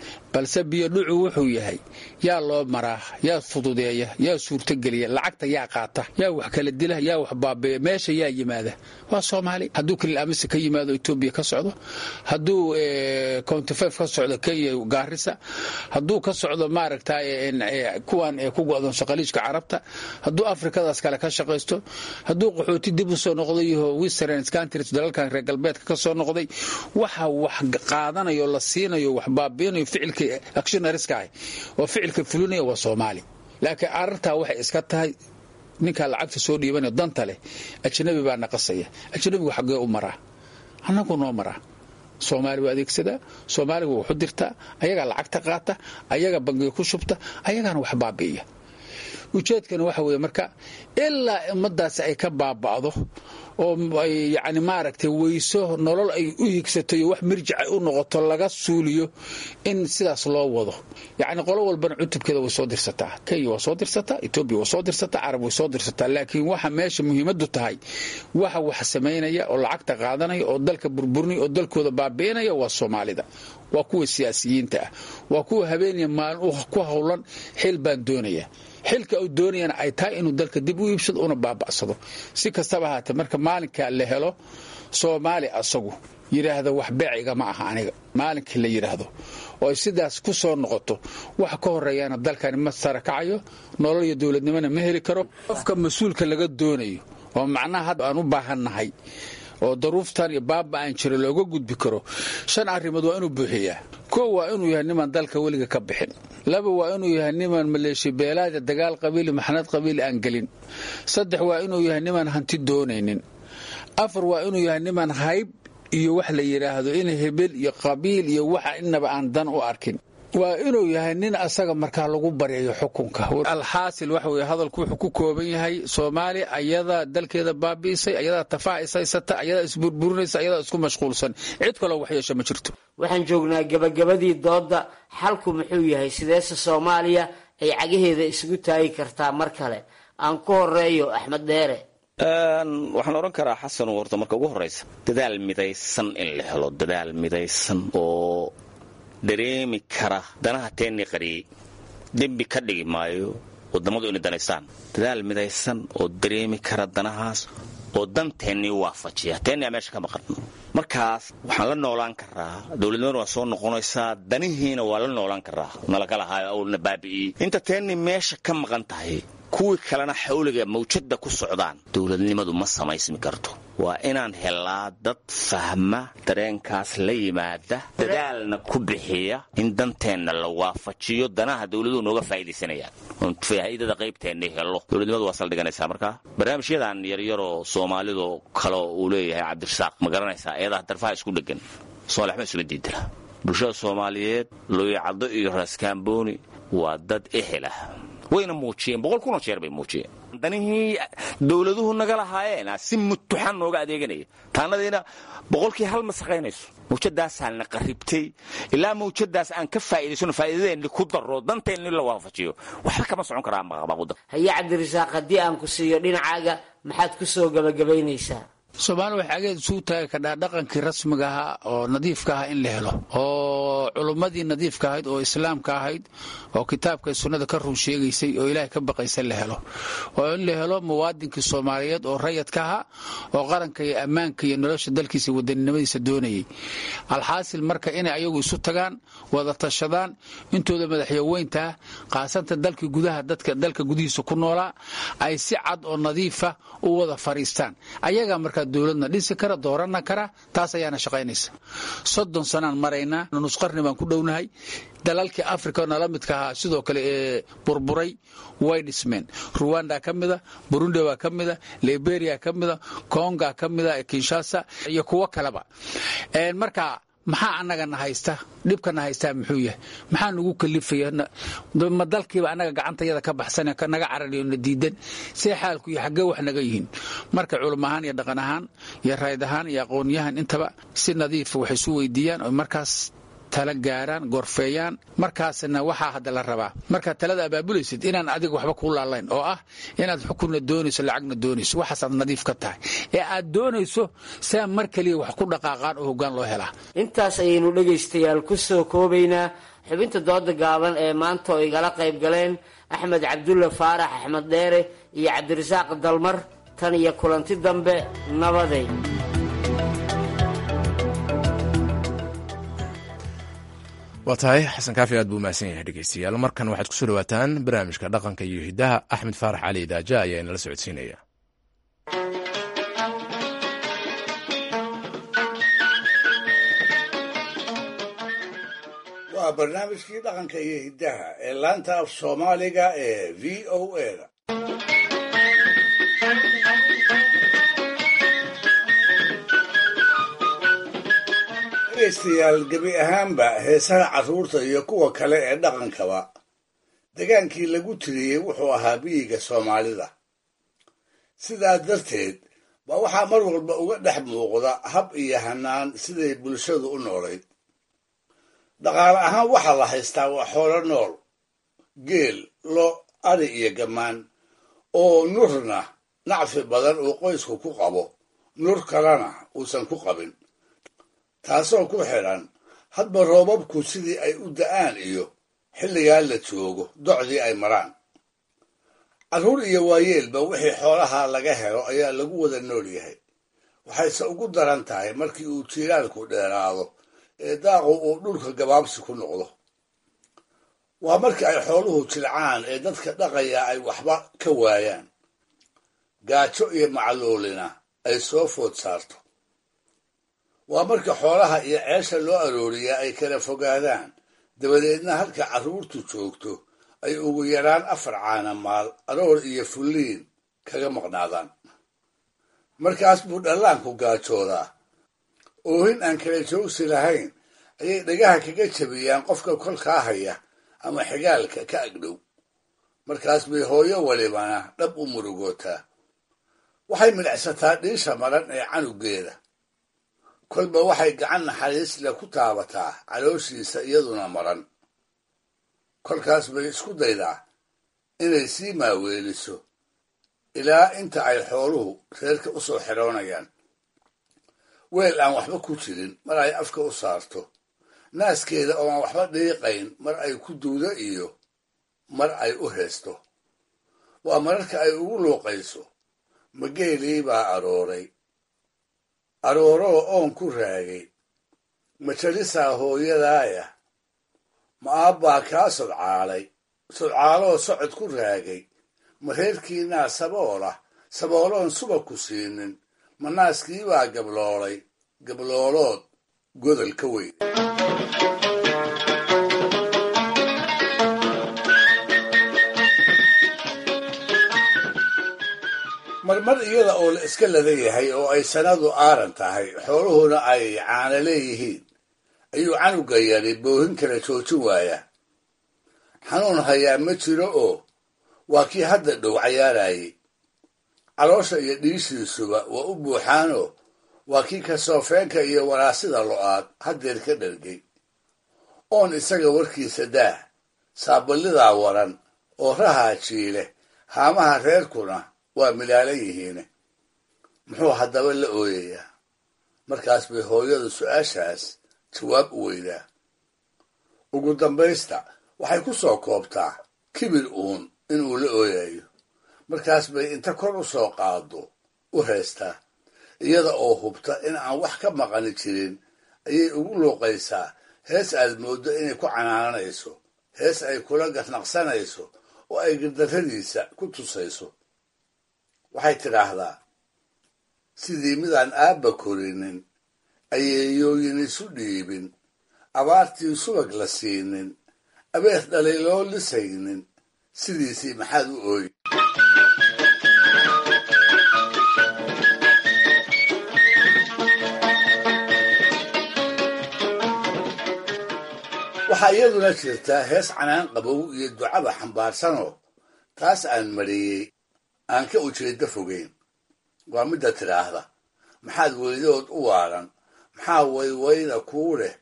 balse biyodhucu wuxuu yahay yaa loo maraa yaa fududeeya yaa suurtogeliya lacagta yaa qaata yaa wax kala dila yaa wax baabeeya meesha yaa yimaada waa soomaali hadduu kalil amise ka yimaado etoobiya ka socdo hadduu countifef ka socdo kenya gaarisa hadduu ka socdo maaragta kuwan ku go'doon shaqaliijka carabta hadduu afrikadaas kale ka shaqaysto hadduu qaxooti dib u soo noqday yaho western countries dalalkan reer galbeedka ka soo noqday waxa wax qaadanayo la siinayo wax baabiinayo ficilka actionariska ah oo ficilka fulinaya waa soomaali laakiin arartaa waxay iska tahay ninkaa lacagta soo dhiibanaya danta leh ajnabi baa naqasaya ajnabigu xaggee u maraa annagu noo maraa soomaali waa adeegsadaa soomaaliga waxu dirtaa ayagaa lacagta qaata ayaga bangiga ku shubta ayagaana wax baabi'iya ujeedkana waxa weeye marka ilaa ummadaasi ay ka baaba'do oo ay yacni maaragtay weyso nolol ay u higsato iyo wax mirjic ay u noqoto laga suuliyo in sidaas loo wado yacni qolo walbana cutubkeeda way soo dirsataa kenya waa soo dirsataa etoobiya waa soo dirsataa carab way soo dirsataa laakiin waxa meesha muhiimaddu tahay waxa wax samaynaya oo lacagta qaadanaya oo dalka burburinaya oo dalkooda baabi'inaya waa soomaalida waa kuwa siyaasiyiinta ah waa kuwa habeeniya maalin ku howlan xil baan doonaya xilka uu doonayana ay tahay inuu dalka dib u iibsado una baaba'sado si kastaba ahaatee marka maalinkaa la helo soomaali asagu yidhaahda wax beeciga ma aha aniga maalinkii la yidhaahdo oo ay sidaas ku soo noqoto waxa ka horeeyaana dalkani ma sarakacayo nolol iyo dowladnimona ma heli karo qofka mas-uulka laga doonayo oo macnaha hadda aan u baahannahay oo daruuftan iyo baaba aan jiro looga gudbi karo shan arrimood waa inuu buuxiyaa kow waa inuu yahay nimaan dalka weliga ka bixin laba waa inuu yahay nimaan maleeshiya beelaada dagaal qabiili maxnad qabiili aan gelin saddex waa inuu yahay nimaan hanti doonaynin afar waa inuu yahay nimaan hayb iyo wax la yidhaahdo in hebel iyo qabiil iyo waxa inaba aan dan u arkin waa inuu yahay nin asaga markaa lagu baryayo xukunka alxaasil waxa weye hadalku wuxuu ku kooban yahay soomaaliya ayadaa dalkeeda baabi'isay ayadaa tafaha ishaysata ayadaa isburburinaysa ayadaa isku mashquulsan cid kaloo wax yeesha ma jirto waxaan joognaa gebagabadii doodda xalku muxuu yahay sideese soomaaliya ay cagaheeda isugu taagi kartaa mar kale aan ku horeeyo axmed dheere waxaan odhan karaa xasan warta marka ugu horraysa dadaal midaysan in la helo dadaal midaysan oo dareemi kara danaha teennii qariyey dembi ka dhigi maayo wadammadu inay danaystaan dadaal midaysan oo dareemi kara danahaas oo danteennii waafajiya teenniyaa meesha ka maqan markaas waxaan la noolaan karaa dowladnimada waa soo noqonaysaa danihiina waa la noolaan karaa nalagalahaayo awlna baabi'iyey inta teennii meesha ka maqan tahay kuwii kalena xawliga mawjadda ku socdaan dowladnimadu ma samaysmi karto waa inaan helaa dad fahma dareenkaas la yimaada dadaalna ku bixiya in danteenna la waafajiyo danaha dowladuhu nooga faa'iidaysanayaan oon faa'iidada qaybteenna helo dowladnimadu waa saldhiganaysaa markaa barnaamijyadan yaryaroo soomaalido kale uu leeyahay cabdirasaaq ma garanaysaa eedaha darfaha isku dheggan soolaxma isuma diidana bulshada soomaaliyeed looyacaddo iyo raaskaambooni waa dad ehelah wayna muujiyeen boqol kunoo jeer bay muujiyeen danihii dowladuhu naga lahaayeen si mutuxan nooga adeeganaya taannadiina boqolkii hal ma saqaynayso mawjadaasaana qarribtay ilaa mawjadaas aan ka faa'iidaysano faa'iidadeenni ku darro danteenni la waafajiyo waxba kama socon karaa maqabaquda haye cabdirasaaq haddii aan ku siiyo dhinacaaga maxaad ku soo gebagabaynaysaa soomaali waxay ageed isugu taagi kadhaa dhaqankii rasmiga ahaa oo nadiifka ahaa in la helo oo culummadii nadiifka ahayd oo islaamka ahayd oo kitaabka sunnada ka run sheegaysay oo ilaahay ka baqaysa la helo oo in la helo muwaadinkii soomaaliyeed oo rayadka ahaa oo qaranka iyo ammaanka iyo nolosha dalkiisa wadaninimadiisa doonayay alxaasil marka inay ayagu isu tagaan wada tashadaan intooda madaxyaweyntaa qaasanta dalkii gudaha dadka dalka gudihiisa ku noolaa ay si cad oo nadiifa u wada fadhiistaan ayagaa markaa dowladna dhisi kara doorana kara taas ayaana shaqaynaysa soddon sanaan maraynaa nusqarni baan ku dhownahay dalalkii africa nala midka ahaa sidoo kale ee burburay way dhismeen ruwanda ka mida burundi baa ka mida liberia ka mida konga ka mida kinshasa iyo kuwo kaleba marka maxaa annagana haysta dhibkana haystaa muxuu yahay maxaa nagu kalifaya ma dalkiiba annaga gacantayada ka baxsan naga carariyo na diidan see xaalku iyo xaggee wax naga yihiin marka culum ahaan iyo dhaqan ahaan iyo rayd ahaan iyo aqoonyahan intaba si nadiifa wax isu weydiiyaan oo markaas tala gaaraan gorfeeyaan markaasna waxaa hadda la rabaa markaad talada abaabulaysid inaan adiga waxba kuu laalayn oo ah inaad xukunna doonayso lacagna doonayso waxaasaad nadiif ka tahay ee aad doonayso saa mar keliya wax ku dhaqaaqaan oo hoggaan loo helaa intaas ayaynu dhegaystayaal ku soo koobaynaa xubinta dooda gaaban ee maanta oo igala qayb galeen axmed cabdulle faarax axmed dheere iyo cabdirasaaq dalmar tan iyo kulanti dambe nabaday waa tahay xasan kaafi aad buu mahadsan yahay dhegeystayaal markan waxaad kusoo dhawaataan barnaamijka dhaqanka iyo hiddaha axmed faarax cali idaaja ayaa inala socodsiinaya waa barnaamijkii dhaqanka iyo hiddaha ee laanta af soomaaliga ee v o a dhegaystayaal gebi ahaanba heesaha carruurta iyo kuwa kale ee dhaqankaba degaankii lagu tiriyey wuxuu ahaa biyiga soomaalida sidaa darteed baa waxaa mar walba uga dhex muuqda hab iyo hanaan siday bulshadu u noolayd dhaqaale ahaan waxaa la haystaa waa xoolo nool geel lo ari iyo gammaan oo nurna nacfi badan uu qoysku ku qabo nur kalena uusan ku qabin taasoo ku xidhan hadba roobabku sidii ay u da'aan iyo xilligaa la joogo docdii ay maraan carruur iyo waayeelba wixii xoolaha laga helo ayaa lagu wada nool yahay waxayse ugu daran tahay markii uu jiilaalku dheeraado ee daaqu uu dhulka gabaabsi ku noqdo waa markii ay xooluhu jilcaan ee dadka dhaqaya ay waxba ka waayaan gaajo iyo macluulina ay soo food saarto waa marka xoolaha iyo ceesha loo arooriyaa ay kala fogaadaan dabadeedna halka carruurtu joogto ay ugu yaraan afar caana maal aroor iyo fulliin kaga maqnaadaan markaas buu dhallaanku gaajoodaa oohin aan kala joogsi lahayn ayay dhagaha kaga jabiyaan qofka kolkaa haya ama xigaalka ka agdhow markaas bay hooyo walibana dhab u murugootaa waxay midhacsataa dhiisha maran ee canugeeda kolba waxay gacan naxariis leh ku taabataa calooshiisa iyaduna maran kolkaas bay isku daydaa inay sii maaweeliso ilaa inta ay xooluhu reerka u soo xidhoonayaan weel aan waxba ku jirin mar ay afka u saarto naaskeeda oo aan waxba dhiiqayn mar ay ku duudo iyo mar ay u heesto waa mararka ay ugu luuqayso mageelii baa arooray arooroo oon ku raagay ma jalisaa hooyadaaya ma aabbaa kaa sodcaalay sodcaaloo socod ku raagay ma reerkiinaa saboolah sabooloon suba ku siinin ma naaskii baa gabloolay gabloolood godol ka weyn marmar iyada oo la iska ladan yahay oo ay sanadu aaran tahay xooluhuna ay caana leeyihiin ayuu canuga yari boohin kala joojin waayaa xanuun hayaa ma jiro oo waa kii hadda dhow cayaarayay caloosha iyo dhiishiisuba waa u buuxaanoo waa kii kasoofeenka iyo waraasida lo'aad haddeer ka dhargay oon isaga warkiisa daah saaballidaa waran oo rahaa jiile haamaha reerkuna waa milaalan yihiine muxuu haddaba la ooyayaa markaas bay hooyadu su-aashaas jawaab u weydaa ugu dambaysta waxay ku soo koobtaa kibir uun inuu la ooyayo markaas bay inta kor u soo qaado u heestaa iyada oo hubta in aan wax ka maqani jirin ayay ugu luuqaysaa hees aad mooddo inay ku canaananayso hees ay kula garnaqsanayso oo ay gardarradiisa ku tusayso waxay tidhaahdaa sidii midaan aabba korinin ayeeyooyin isu dhiibin abaartii subag la siinin abeer dhalay loo lisaynin sidiisii maxaad u ooyi waxaa iyaduna jirtaa hees canaan qabow iyo ducaba xambaarsanoo taas aan mariyey aan ka ujeeddo fogeyn waa midda tidhaahda maxaad weydood u waaran maxaa waywayda kuu leh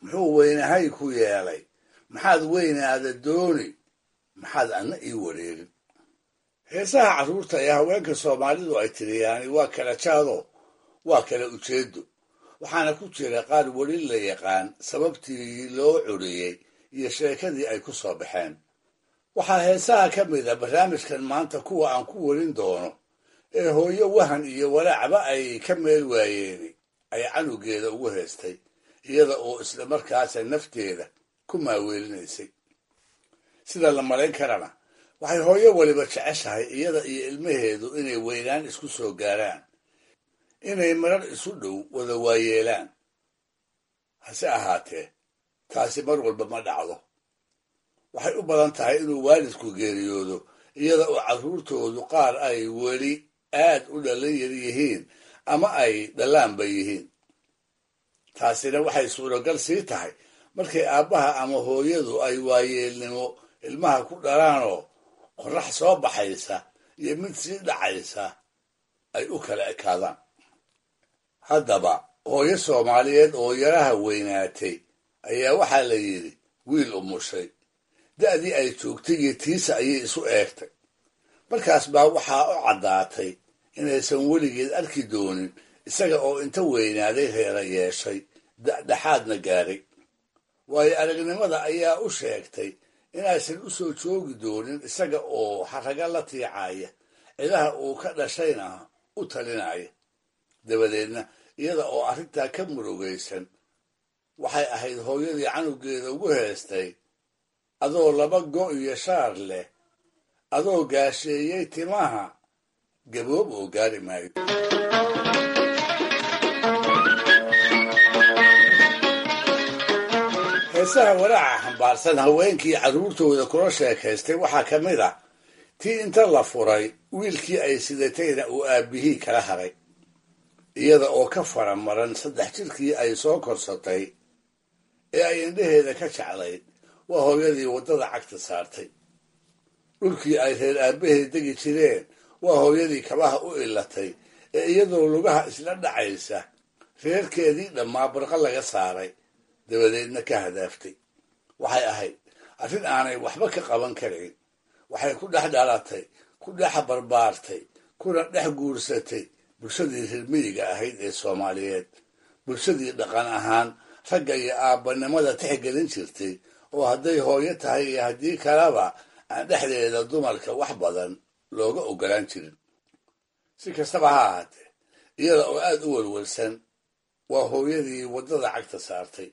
muxuu weynahay ku yeelay maxaad weynaada dooni maxaad anna ii wareegin heesaha carruurta ee haweenka soomaalidu ay tiriyaani waa kala jaado waa kala ujeedo waxaana ku jira qaar weli la yaqaan sababtii loo curiyey iyo sheekadii ay ku soo baxeen waxaa heesaha ka mid a barnaamijkan maanta kuwa aan ku warin doono ee hooyo wahan iyo walaacba ay ka meel waayeeni ay canugeeda ugu heestay iyada oo isla markaasa nafteeda ku maaweelinaysay sida la malayn karana waxay hooyo weliba jeceshahay iyada iyo ilmaheedu inay weynaan isku soo gaaraan inay marar isu dhow wada waayeelaan hase ahaatee taasi mar walba ma dhacdo waxay u badan tahay inuu waalidku geeriyoodo iyada oo carruurtoodu qaar ay weli aad u dhallan yar yihiin ama ay dhallaanba yihiin taasina waxay suuragal sii tahay markay aabbaha ama hooyadu ay waayeelnimo ilmaha ku dhalaanoo qorrax soo baxaysa iyo mid sii dhacaysa ay u kala ekaadaan haddaba hooyo soomaaliyeed oo yaraha weynaatay ayaa waxaa la yidhi wiil umushay da'dii ay joogtay iyo tiisa ayay isu eegtay markaas baa waxaa u caddaatay inaysan weligeed arki doonin isaga oo inta weynaaday reera yeeshay dhexaadna gaaray waayo aragnimada ayaa u sheegtay inaysan u soo joogi doonin isaga oo xaraga la tiicaya cidaha uu ka dhashayna u talinaya dabadeedna iyada oo arrintaa ka murugaysan waxay ahayd hooyadii canugeeda ugu heestay adoo laba go' iyo shaar leh adoo gaasheeyey timaha gaboob oo gaari maayo heesaha walaaca xambaarsan haweenkii carruurtooda kula sheekaystay waxaa ka mid ah tii inta la furay wiilkii ay sidatayna uu aabbihii kala haray iyada oo ka faramaran saddex jirkii ay soo korsatay ee ay indhaheeda ka jeclayd waa hooyadii waddada cagta saartay dhulkii ay reer aabbaheed degi jireen waa hooyadii kabaha u ilatay ee iyadoo lugaha isla dhacaysa reerkeedii dhammaa barqa laga saaray dabadeedna ka hadaaftay waxay ahayd arrin aanay waxba ka qaban karayn waxay ku dhex dhalatay ku dhex barbaartay kuna dhex guursatay bulshadii reermiyiga ahayd ee soomaaliyeed bulshadii dhaqan ahaan ragga iyo aabbanimada tixgelin jirtay oo hadday hooyo tahay iyo haddii kaleba aan dhexdeeda dumarka wax badan looga ogolaan jirin si kastaba ha ahaatee iyada oo aad u welwelsan waa hooyadii waddada cagta saartay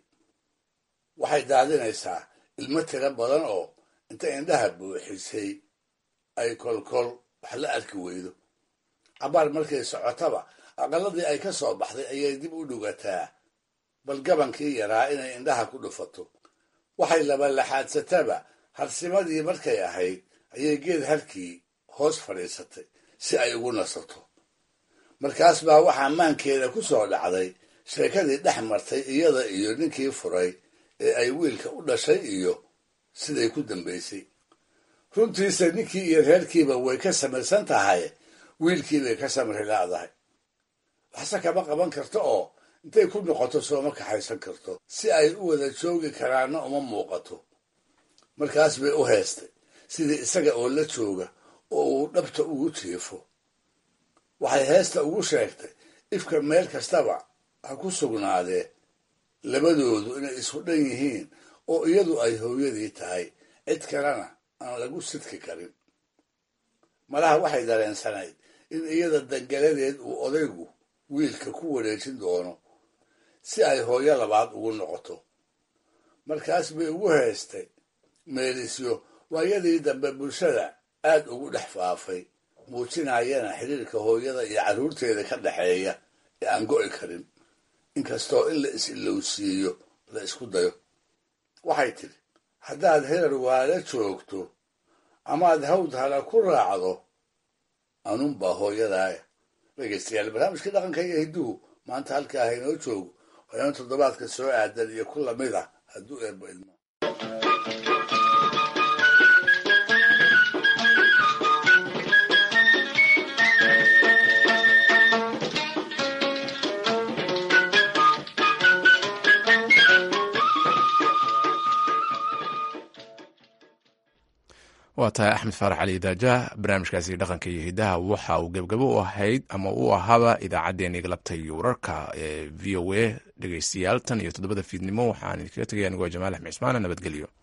waxay daadinaysaa ilmo tiro badan oo inta indhaha buuxisay ay kolkol wax la arki weydo cabaar markay socotaba aqalladii ay ka soo baxday ayay dib u dhugataa bal gabankii yaraa inay indhaha ku dhufato waxay labalaxaadsataba harsimadii markay ahayd ayay geed harkii hoos fadhiisatay si ay ugu nasato markaas baa waxaa maankeeda ku soo dhacday sheekadii dhex martay iyada iyo ninkii furay ee ay wiilka u dhashay iyo siday ku dambaysay runtiisa ninkii iyo reerkiiba way ka samaysan tahay wiilkii bay ka samri laadahay waxse kama qaban karto oo intay ku noqoto sooma kaxaysan karto si ay u wada joogi karaanna uma muuqato markaas bay u heestay sidii isaga oo la jooga oo uu dhabta ugu jiifo waxay heesta ugu sheegtay ifka meel kastaba ha ku sugnaadee labadoodu inay isku dhan yihiin oo iyadu ay hooyadii tahay cid kalena aan lagu sidki karin malaha waxay dareensanayd in iyada dangaladeed uu odaygu wiilka ku wareejin doono si ay hooyo labaad ugu noqoto markaas bay ugu heestay meelisyo waayadii dambe bulshada aad ugu dhex faafay muujinayana xiriirka hooyada iyo carruurteeda ka dhexeeya ee aan go'i karin inkastoo in la is-ilowsiiyo la isku dayo waxay tidhi haddaad herar waala joogto amaad hawd hala ku raacdo anunbaa hooyadaaya dhegaystayaal barnaamijkii dhaqanka iyo hidduhu maanta halkaa haynoo joogo waana toddobaadka soo aadan iyo ku lamid ah hadduu eebbo ilmo waa tahay axmed faarax cali daajah barnaamijkaasi dhaqanka iyo hidaha waxa uu gebgabo u ahayd ama uu ahaaba idaacaddeenii galabta iyo wararka ee v o a dhegeystayaal tan iyo toddobada fiidnimo waxaan idinkaga tegaya anigoo jamaal axmed cismaana nabadgelyo